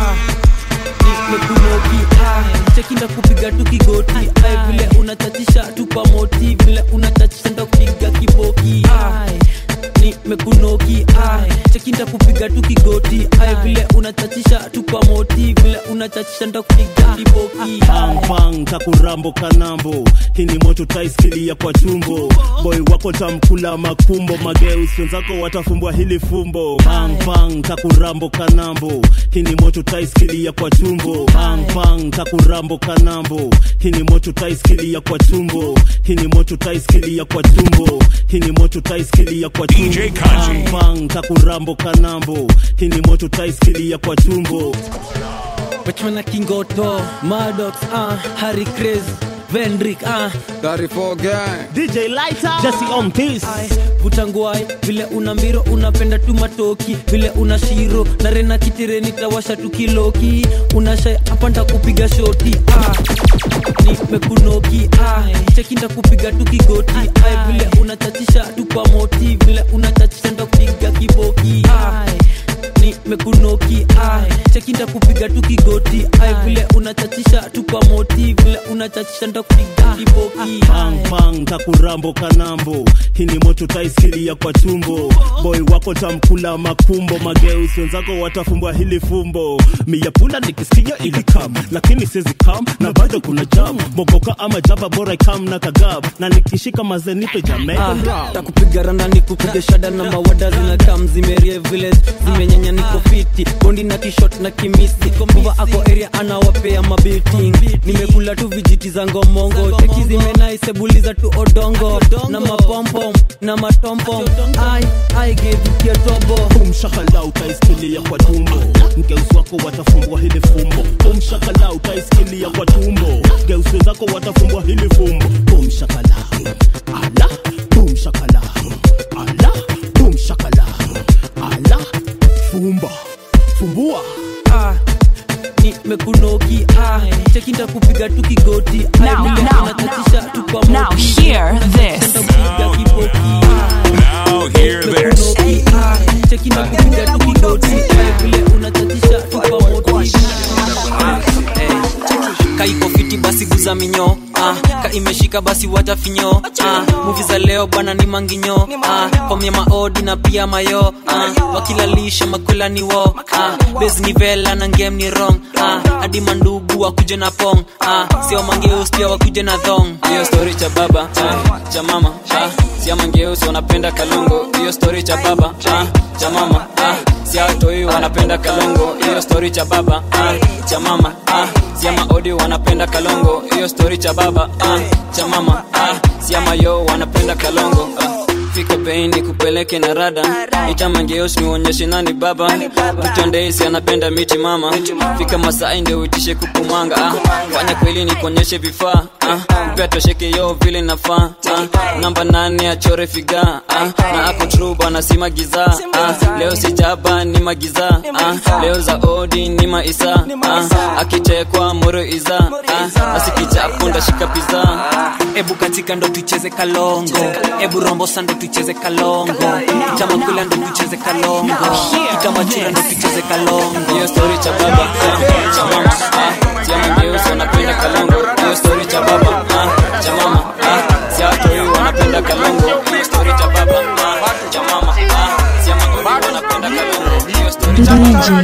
nimekunoki chekinda kupiga tu kigoti Ai, vile unachachisha tu kwa moti vile unachachisha nda kupiga kiboki Ai, nimekunoki chekinda kupiga tu kigoti Ai, vile unachachisha tu kwa moti vile unachachisha nda kupiga kiboki bang bang kakurambo kanambo hii ni moto taiskilia kwa tumbo boy wako tamkula makumbo mageusi wenzako watafumbwa hili fumbo bang bang kakurambo kanambo hii ni moto taiskilia kwa tumbo bang bang kakurambo kanambo hii ni moto taiskilia kwa tumbo hii ni moto taiskilia kwa tumbo hii ni moto taiskilia kwa tumbo bang bang kakurambo kanambo hii ni moto taiskilia kwa tumbo Pachmana Kingoto, Maddox, uh, Harry Craze, Vendrick, uh. Gary Gang, DJ Lighter, Jesse on this. Vutanguai, vile una mbiro unapenda tu matoki, vile una shiro na rena kitireni tawasha tu kiloki, unashai hapa ntakupiga shoti ah. Nimekunoki ah. Cheki ntakupiga tu kigoti ah. Vile unachachisha tu kwa moti, vile unachachisha ntakupiga kiboki ah nimekunoki cheki ntakupiga tu kigoti ai vile unachachisha tu kwa moti vile unachachisha ntakupiga kiboki bang bang kakurambo kanambo hii ni moto taiskilia kwa tumbo boy wako tamkula makumbo mageusi wenzako watafumbwa hili fumbo miyapunda nikisikia ilikam lakini sizi kam na bado kuna jam mogoka ama jaba bora ikam na kagab na nikishika mazenipe jamaican Ah, takupiga randa nikupiga shada na mawada zinakam zimerie vile zimenyanya niko fiti bondi na kishot na kimisi mbuva ako area anawapea mabiting nimekula tu vijiti za ngomongo teki zimenaisebuliza tu odongo na mapompom na matompom ai ai gevukia tobo umshakala utaisikilia kwa tumbo ngeusi wako watafumbwa hili fumbo umshakala utaisikilia kwa tumbo ngeusi wenzako watafumbwa hili fumbo umshakala ala umshakala ala umshakala ala fumba fumbua ah nimekunoki ah cheki ntakupiga tu kigoti Now, now, now, now hear this. basi guza minyo ah, ka imeshika basi wacha finyo ah, muvi za leo bana ni manginyo ah, komya maodi na pia mayo ah, wakilalisha makwela ni wo ah, bes ni vela na ngem ni rong ah, hadi mandugu wakuje na pong ah, sio mangeus pia wakuje na thong hiyo story cha baba ah, cha mama ah, sia mangeus wanapenda kalongo hiyo story cha baba ah, cha mama ah, sia watoi wanapenda kalongo hiyo story cha baba ah, cha mama ah, sia maodi wanapenda kalongo hiyo story cha baba ah, cha mama ah, sia mayo wanapenda kalongo ah. fika bei ni kupeleke na rada ita mangeos niuonyeshe nani baba mtondeisi anapenda miti mama fika masai ndio uitishe kukumanga ah. fanya kweli ni kuonyeshe vifaa ah. mpea tosheke yo vile nafaa ah. namba nane achore figa ah. na ako true bana si magiza ah. leo sijaba ni magiza ah. leo za odi ni maisa ah. akitekwa moro iza ah. asikichapo ndashika piza ebu katika ndo tucheze kalongo ebu rombosa ndo tucheze kalongo itamakula ndo tucheze kalongo itamachula ndo tucheze kalongo hiyo story cha baba ah, cha mama ah, sia mageusi wanapenda kalongo hiyo story cha baba ah, cha mama ah, sia watoi wanapenda kalongo hiyo story cha baba ah, cha mama ah, sia mageusi wanapenda kalongo hiyo story cha baba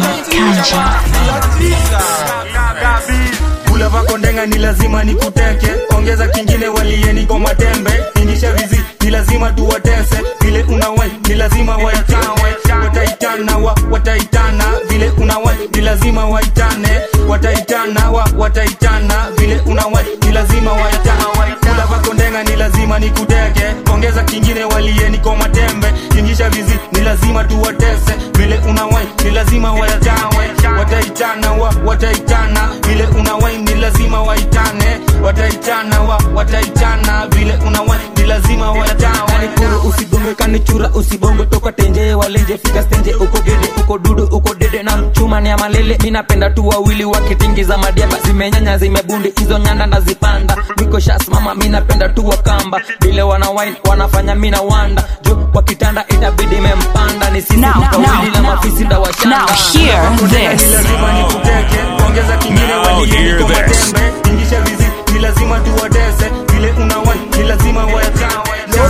kula vako ndenga ni lazima nikuteke ongeza kingine walieni kwa matembe ingisha vizi ni lazima tuwatese vile unawai ni lazima waitawe wataitana wa wataitana vile unawai ni lazima waitane wataitana wa wataitana vile unawai ni lazima waitane kula vako ndenga ni lazima nikuteke ongeza kingine walieni kwa matembe ingisha vizi ni lazima tuwatese vile unawai ni lazima waitawe wataitana wa wataitana vile unawai ni lazima waitane wataitana wa wataitana vile unawai ni lazima waitane kuru usigonge kanichura usibongo toka tenje walenje fika stenje uko gede uko dudu uko dede na mchuma ni ya malele minapenda tu wawili wakitingiza madiaba zimenyanya zimebundi hizo nyanda nazipanda niko shas mama minapenda tu wakamba vile wana wine wanafanya mina wanda juu kwa kitanda itabidi mempanda ni sisi Now, mkawili now, na mafisi ndawashanda Now hear this. lazima nikuteke ongeza kingine walieni kwa matembe ingisha vizi ni lazima tuwatese vile unawai ni lazima wayatawe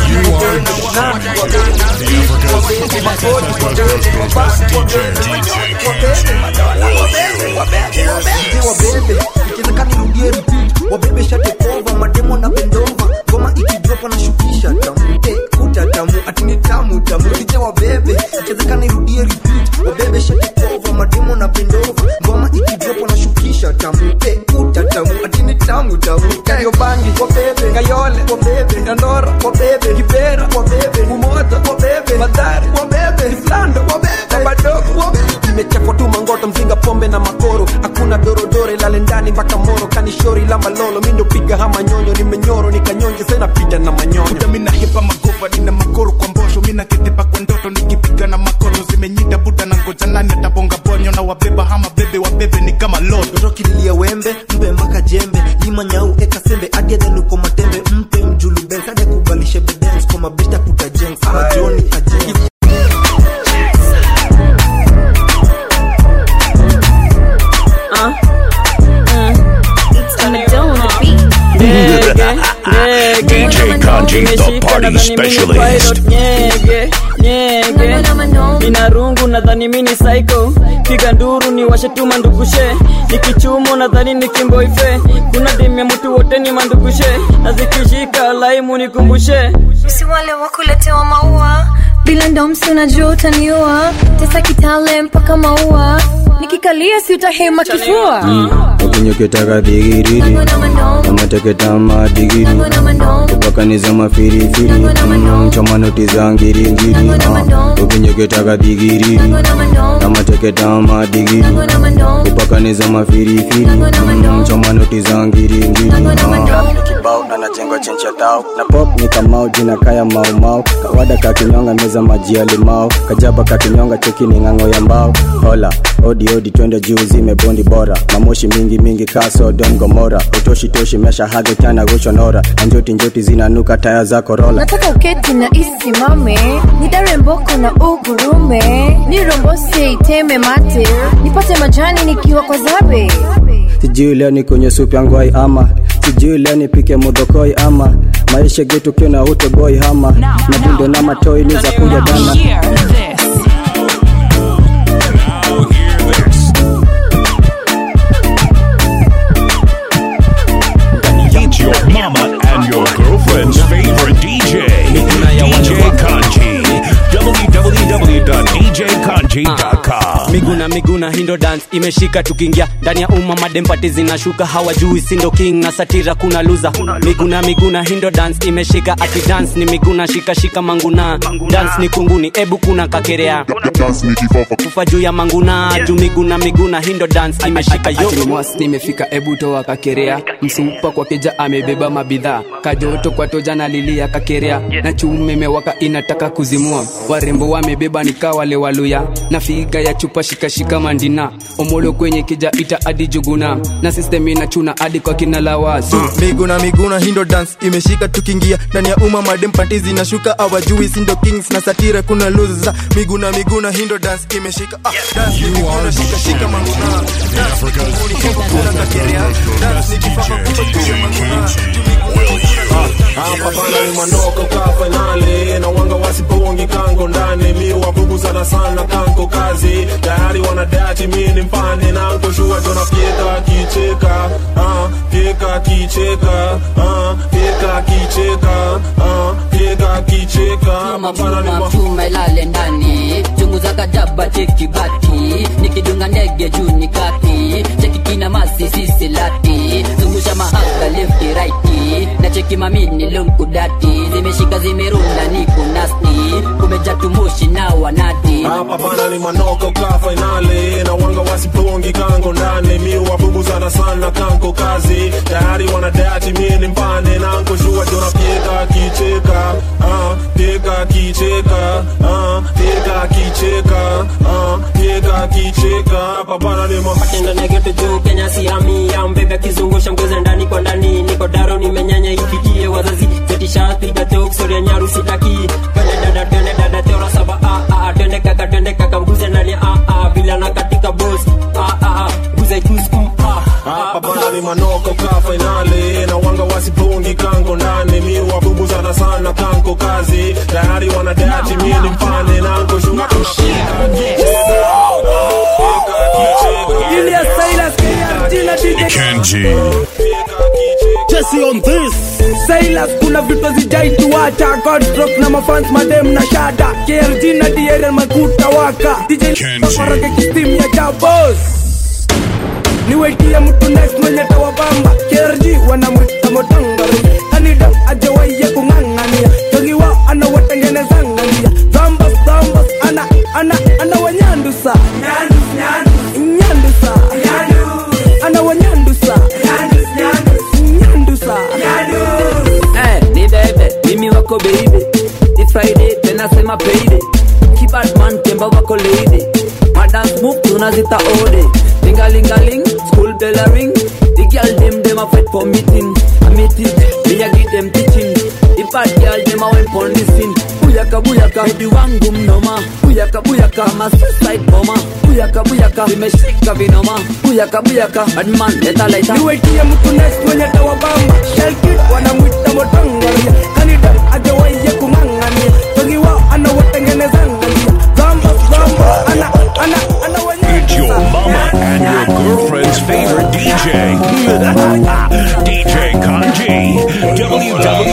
wabebe ikiwezekana nirudie repeat wabebe shatekova mademo na bendova ngoma ikidropa na shukisha tamu eh, kuta tamu atini tamu tamu ije wabebe ikiwezekana nirudie repeat wabebe shatekova mademo na bendova ngoma ikidropa na shukisha tamu eh, kuta tamu atini tamu tamu kayo bangi wabebe kayole wabebe dandora wabebe kibera wabebe umoja wabebe madhari wabebe islando wabebe madogo wabebe imechapwa tu mangoto mzinga pombe na makoro hakuna dorodore lale ndani mpaka moro kanishori la malolo mindo piga hama nyonyo nimenyoro nikanyonje sena piga na manyonyo muda mina hepa magova nina makoro kwa mbosho mina ketepa kwa ndoto nikipiga na makoro zimenyida buda na ngoja nani atabonga bonyo na wabeba hama bebe wabebe ni kama lodo mtoto kililia wembe mpe mpaka jembe lima nyau eka sembe adiadhenuko matembe mpe mjulu bens ade kubalishe bedens kwa mabesta kutajengs majoni ajeng DJ Kanji, the party specialist. nyege nyege ina rungu nadhani mini psycho piga nduru ni washetuma ndugushe nikichumo nadhani ni kimboife kuna demu ya mtu wote ni mandugushe na zikishika laimu nikumbushe si wale wakuletewa maua bila ndomsi unajua utaniua tesa kitale mpaka maua nikikalia si utahema kifua ukinyoketaka dhigiriri amateketama digiri kupakaniza mafirifiri Mm, chamanoti za ngiringiri Ah, ukinyoketaka dhigiriri amateketama digiri kupakaniza mafirifiri Mm, chamanoti za ngiringiri kibao anajengwa chencha tao na pop ni kamau jina kaya maumau kawada kakinyonga meza maji ya limao kajaba kakinyonga cheki ni ng'ang'o ya mbao hola odi odi twende juu zimebondi bora mamoshi mingi mingi kaso don gomora utoshi toshi mesha hage tana goshonora na njoti njoti zinanuka taya za korola nataka uketi na isimame nidare mboko na ugurume nirombose iteme mate nipate majani nikiwa kwa zabe sijui leo ni kwenye supu ya ngwai ama sijui leo nipike modokoi ama maisha getu kiona utoboi hama na dundo na matoi ni za kuja dana It's your mama and your girlfriend's favorite DJ, DJ Kanji. www.djkanji.com. miguna miguna hindo dance imeshika tukiingia ndani ya umma madempati zinashuka hawajui sindo king na satira kuna luza miguna miguna hindo dance imeshika ati dance ni miguna shika shika manguna dance ni kunguni ebu kuna kakerea kufa juu ya manguna juu miguna miguna hindo dance imeshika yo Ati ni mwasi nimefika ebu toa kakerea msupa kwa keja amebeba mabidhaa kajoto kwa toja na lilia kakerea na chume mewaka inataka kuzimua warembo wamebeba nikaa wale waluya na figa ya chupa shikashika mandina omolo kwenye kija ita adi juguna na system inachuna hadi kwa kina lawasu miguna miguna hindo dance imeshika tukiingia ndani ya umma madem panti zinashuka awajui sindo kings na satira kuna luza miguna miguna hindo dance imeshika ah, dance ni miguna shika shika manguna dance ni kunguni hebu kuna kakerea dance ni kifafa kubwa juu ya manguna hapa bana ni mandoko ka fainali na wanga wasipongi kango ndani mi wabugu sana sana kanko kazi tayari wanadati mi ni mpande nanko shua jona pieka kicheka ah, pieka kicheka ah, pieka kicheka ah, pieka kicheka hapa bana ni ma- chuma ilale ndani chunguza kajaba cheki bati nikidunga ndege juu ni kati cheki kina masi sisi lati zungusha mahaka lefti raiti na cheki mamini lunkudati zimeshika zimerunda niko nasti kumeja tumushi na wanati hapa bana ni manoko ka fainali na wanga wasipongi kango ndani mi wabugu sana sana kanko kazi tayari wanadati mi ni mpande nanko shua jona pieka kicheka ah, pieka kicheka ah, pieka kicheka ah, pieka kicheka hapa bana ni ma- patendo negeto juu kenya siami ya mbebe kizungusha mgeze ndani kwa ndani niko daro nimenyanya ifikie wazazi zetishapiga toksoria nyaru sitaki twende dada twende dada teora saba a a twende kaka twende kaka mguze ndani a a bila na katika boss a a guze kuskum a hapa bana ni manoko ka fainali na wanga wasipongi kango ndani mi wabugu sana sana kanko kazi tayari wanadati mi ni mpande nanko shua jona pieka Julius Silas, KRG na DJ Kenji. Jesse on this Silas kuna vitu zijaituacha Godstrok na mafans madem na shada KRG na DRL makuta waka DJ Farage kistim ya jabos niwetie mtu next mwenye tawabamba KRG wanamwita motangari anida ajawaiye kung'ang'ania jogiwa anawatengenezang'ania zambas zambas ana ana ana wanyandusa nyandusa ana wanyandusa nyandusa Eh, ni bebe mimi wako baby It's Friday tena sema payday Kibadman temba wako lady Madance move tunazita ode Lingalingaling school bell a ring The girl them them a fight for meeting A meeting me a give them teaching The bad girl them a went for listen Buyaka buyaka baby wangu mnoma Buyaka buyaka ma suicide bomber Buyaka buyaka vimeshika vinoma Buyaka buyaka bad man leta leta niwetie mtu next mwenye tawabamba shelkid wanamwita motangaria kanida ajawaiye kung'ang'ania jogiwa anawatengenezang'ania zambas zambas ana ana ana It's your mama and your girlfriend's favorite DJ, DJ Kanji.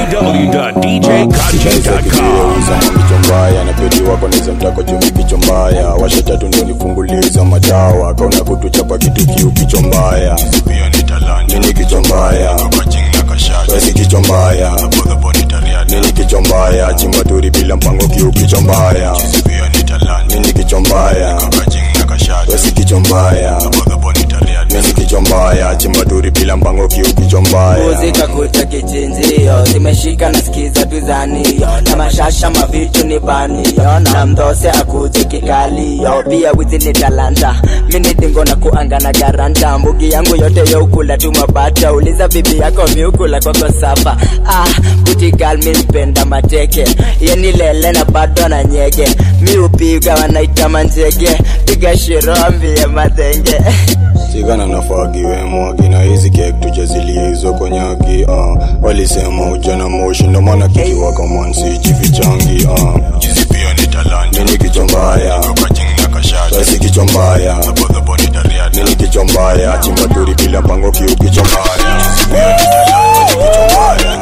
www.djkanji.com. kichwa mbaya na pedi wako niza mtako chumi kichwa mbaya washa tatu ndo nifunguliza madawa kauna kutuchapa kitu kiu kichwa mbaya nini kichwa mbaya wesi kichwa mbaya nini kichwa mbaya chimbaturi bila mpango kiu kichwa mbaya nini kichwa mbaya wesi kichwa mbaya nini kichwa mbaya chimbaturi bila mpango kiu kichwa mbaya muzika kucha kichinjio zimeshika na skiza tuzanio na mashasha mavitu ni banio na mdose akuje kikalio pia wizi ni talanta mini dingo na kuanga na garanta mbugi yangu yote youkula tu mabata uliza bibi yako miukula kwako sapa ah, butigal mimpenda mateke yeni lele na bado na nyege miupiga wanaita manjege piga shiro ambie madhenge sigana nafagiwe mwagi na hizi kek tujazilie hizo konyagi uh. walisema ujana moshi ndo maana kikiwaka mwansi chivichangi uh. chizi pia ni talanta mini kichwa mbaya sasi kichwa mbaya mini kichwa mbaya chimbaturi bila mpango kiu kichwa mbaya Chizi pia ni talanta, kichwa mbaya.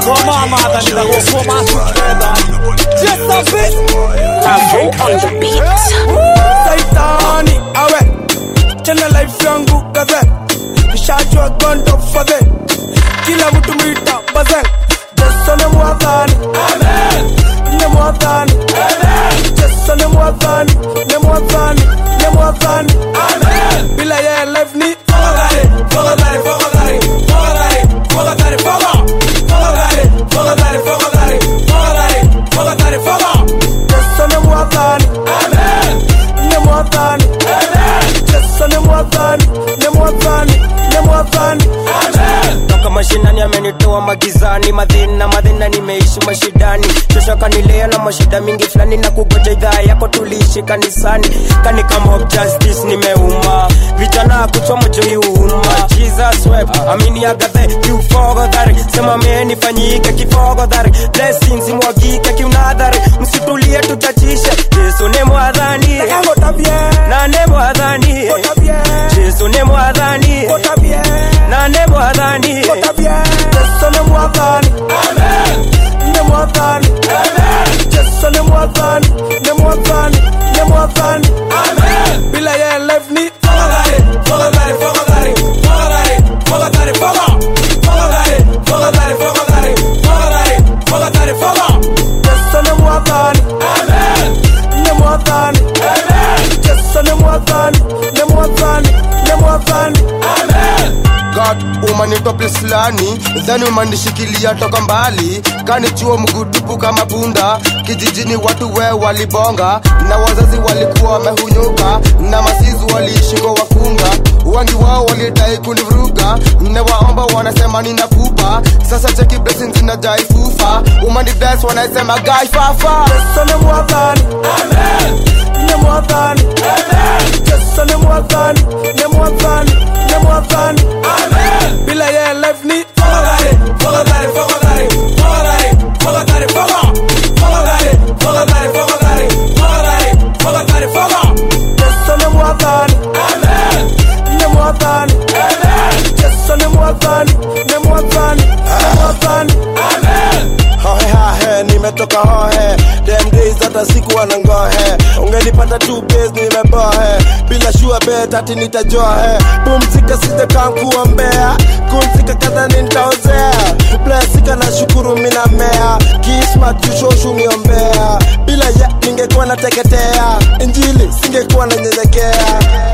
saitani awe chana life yangu kaze nishajua gondo fadhe kila mtu mwita bazen jeso ne mwadhani ne mwadhani jeso ne mwadhani ne mwadhani ne mwadhani bila ye life ni fogadhari fogadhari fogadhari fogadhari fogadhari foga fogadhari fogadhari fogadhari fogadhari fogadhari foga jeso ne mwadhani ne mwadhani jeso ne mwadhani ne mwadhani ne mwadhani toka mashinani amenitoa magizani madhina madhina nimeishi mashidani shosha kanilea na mashida mingi fulani na kugoja idhaa yako tuliishi kanisani kani kama of justice nimeuma vijana kuchoma joi uma jesus web amini agathe kiufogodhari sema menifanyike kifogodhari blessings mwagike kiunadhari msitulie tutachishe yesu ne mwadhani na ne mwadhani yesu ne mwadhani na ne mwadhani jeso ne mwadhani ne mwadhani jeso ne mwadhani ne mwadhani ne mwadhani bila ye life ni fogadhari fogadhari fogadhari fogadhari fogadhari foga fogadhari fogadhari fogadhari fogadhari fogadhari foga jeso ne mwadhani ne mwadhani jeso ne mwadhani ne mwadhani ne mwadhani God umanitoa place fulani dhani umanishikilia toka mbali kanichua mgudupu kama punda kijijini watu we walibonga na wazazi walikuwa wamehunyuka na masizi waliishi kwa wakunga wengi wao walidai kunivuruga newaomba wanasema nina pupa sasa cheki blessings zinajai fufa umani bless wanasema gai fafa Yesu ni mwadhani ni mwadhani Yesu ni mwadhani ni mwadhani ni mwadhani bila ye life ni fogadhari fogadhari fogadhari fogadhari fogadhari foga fogadhari fogadhari fogadhari fogadhari fogadhari foga Yesu ni mwadhani ni mwadhani Yesu ni mwadhani ni mwadhani ni mwadhani hohe hahe nimetoka hohe dem days hata siku anangohe ungenipata tu base nimebohe bila shua bet ati nitajohe pumzika sijakankuwa mbea kumzika kadha nitaozea blesika na shukuru mina mea kismat jushoshu miombea bila ya ningekuwa nateketea injili singekuwa nanyenyekea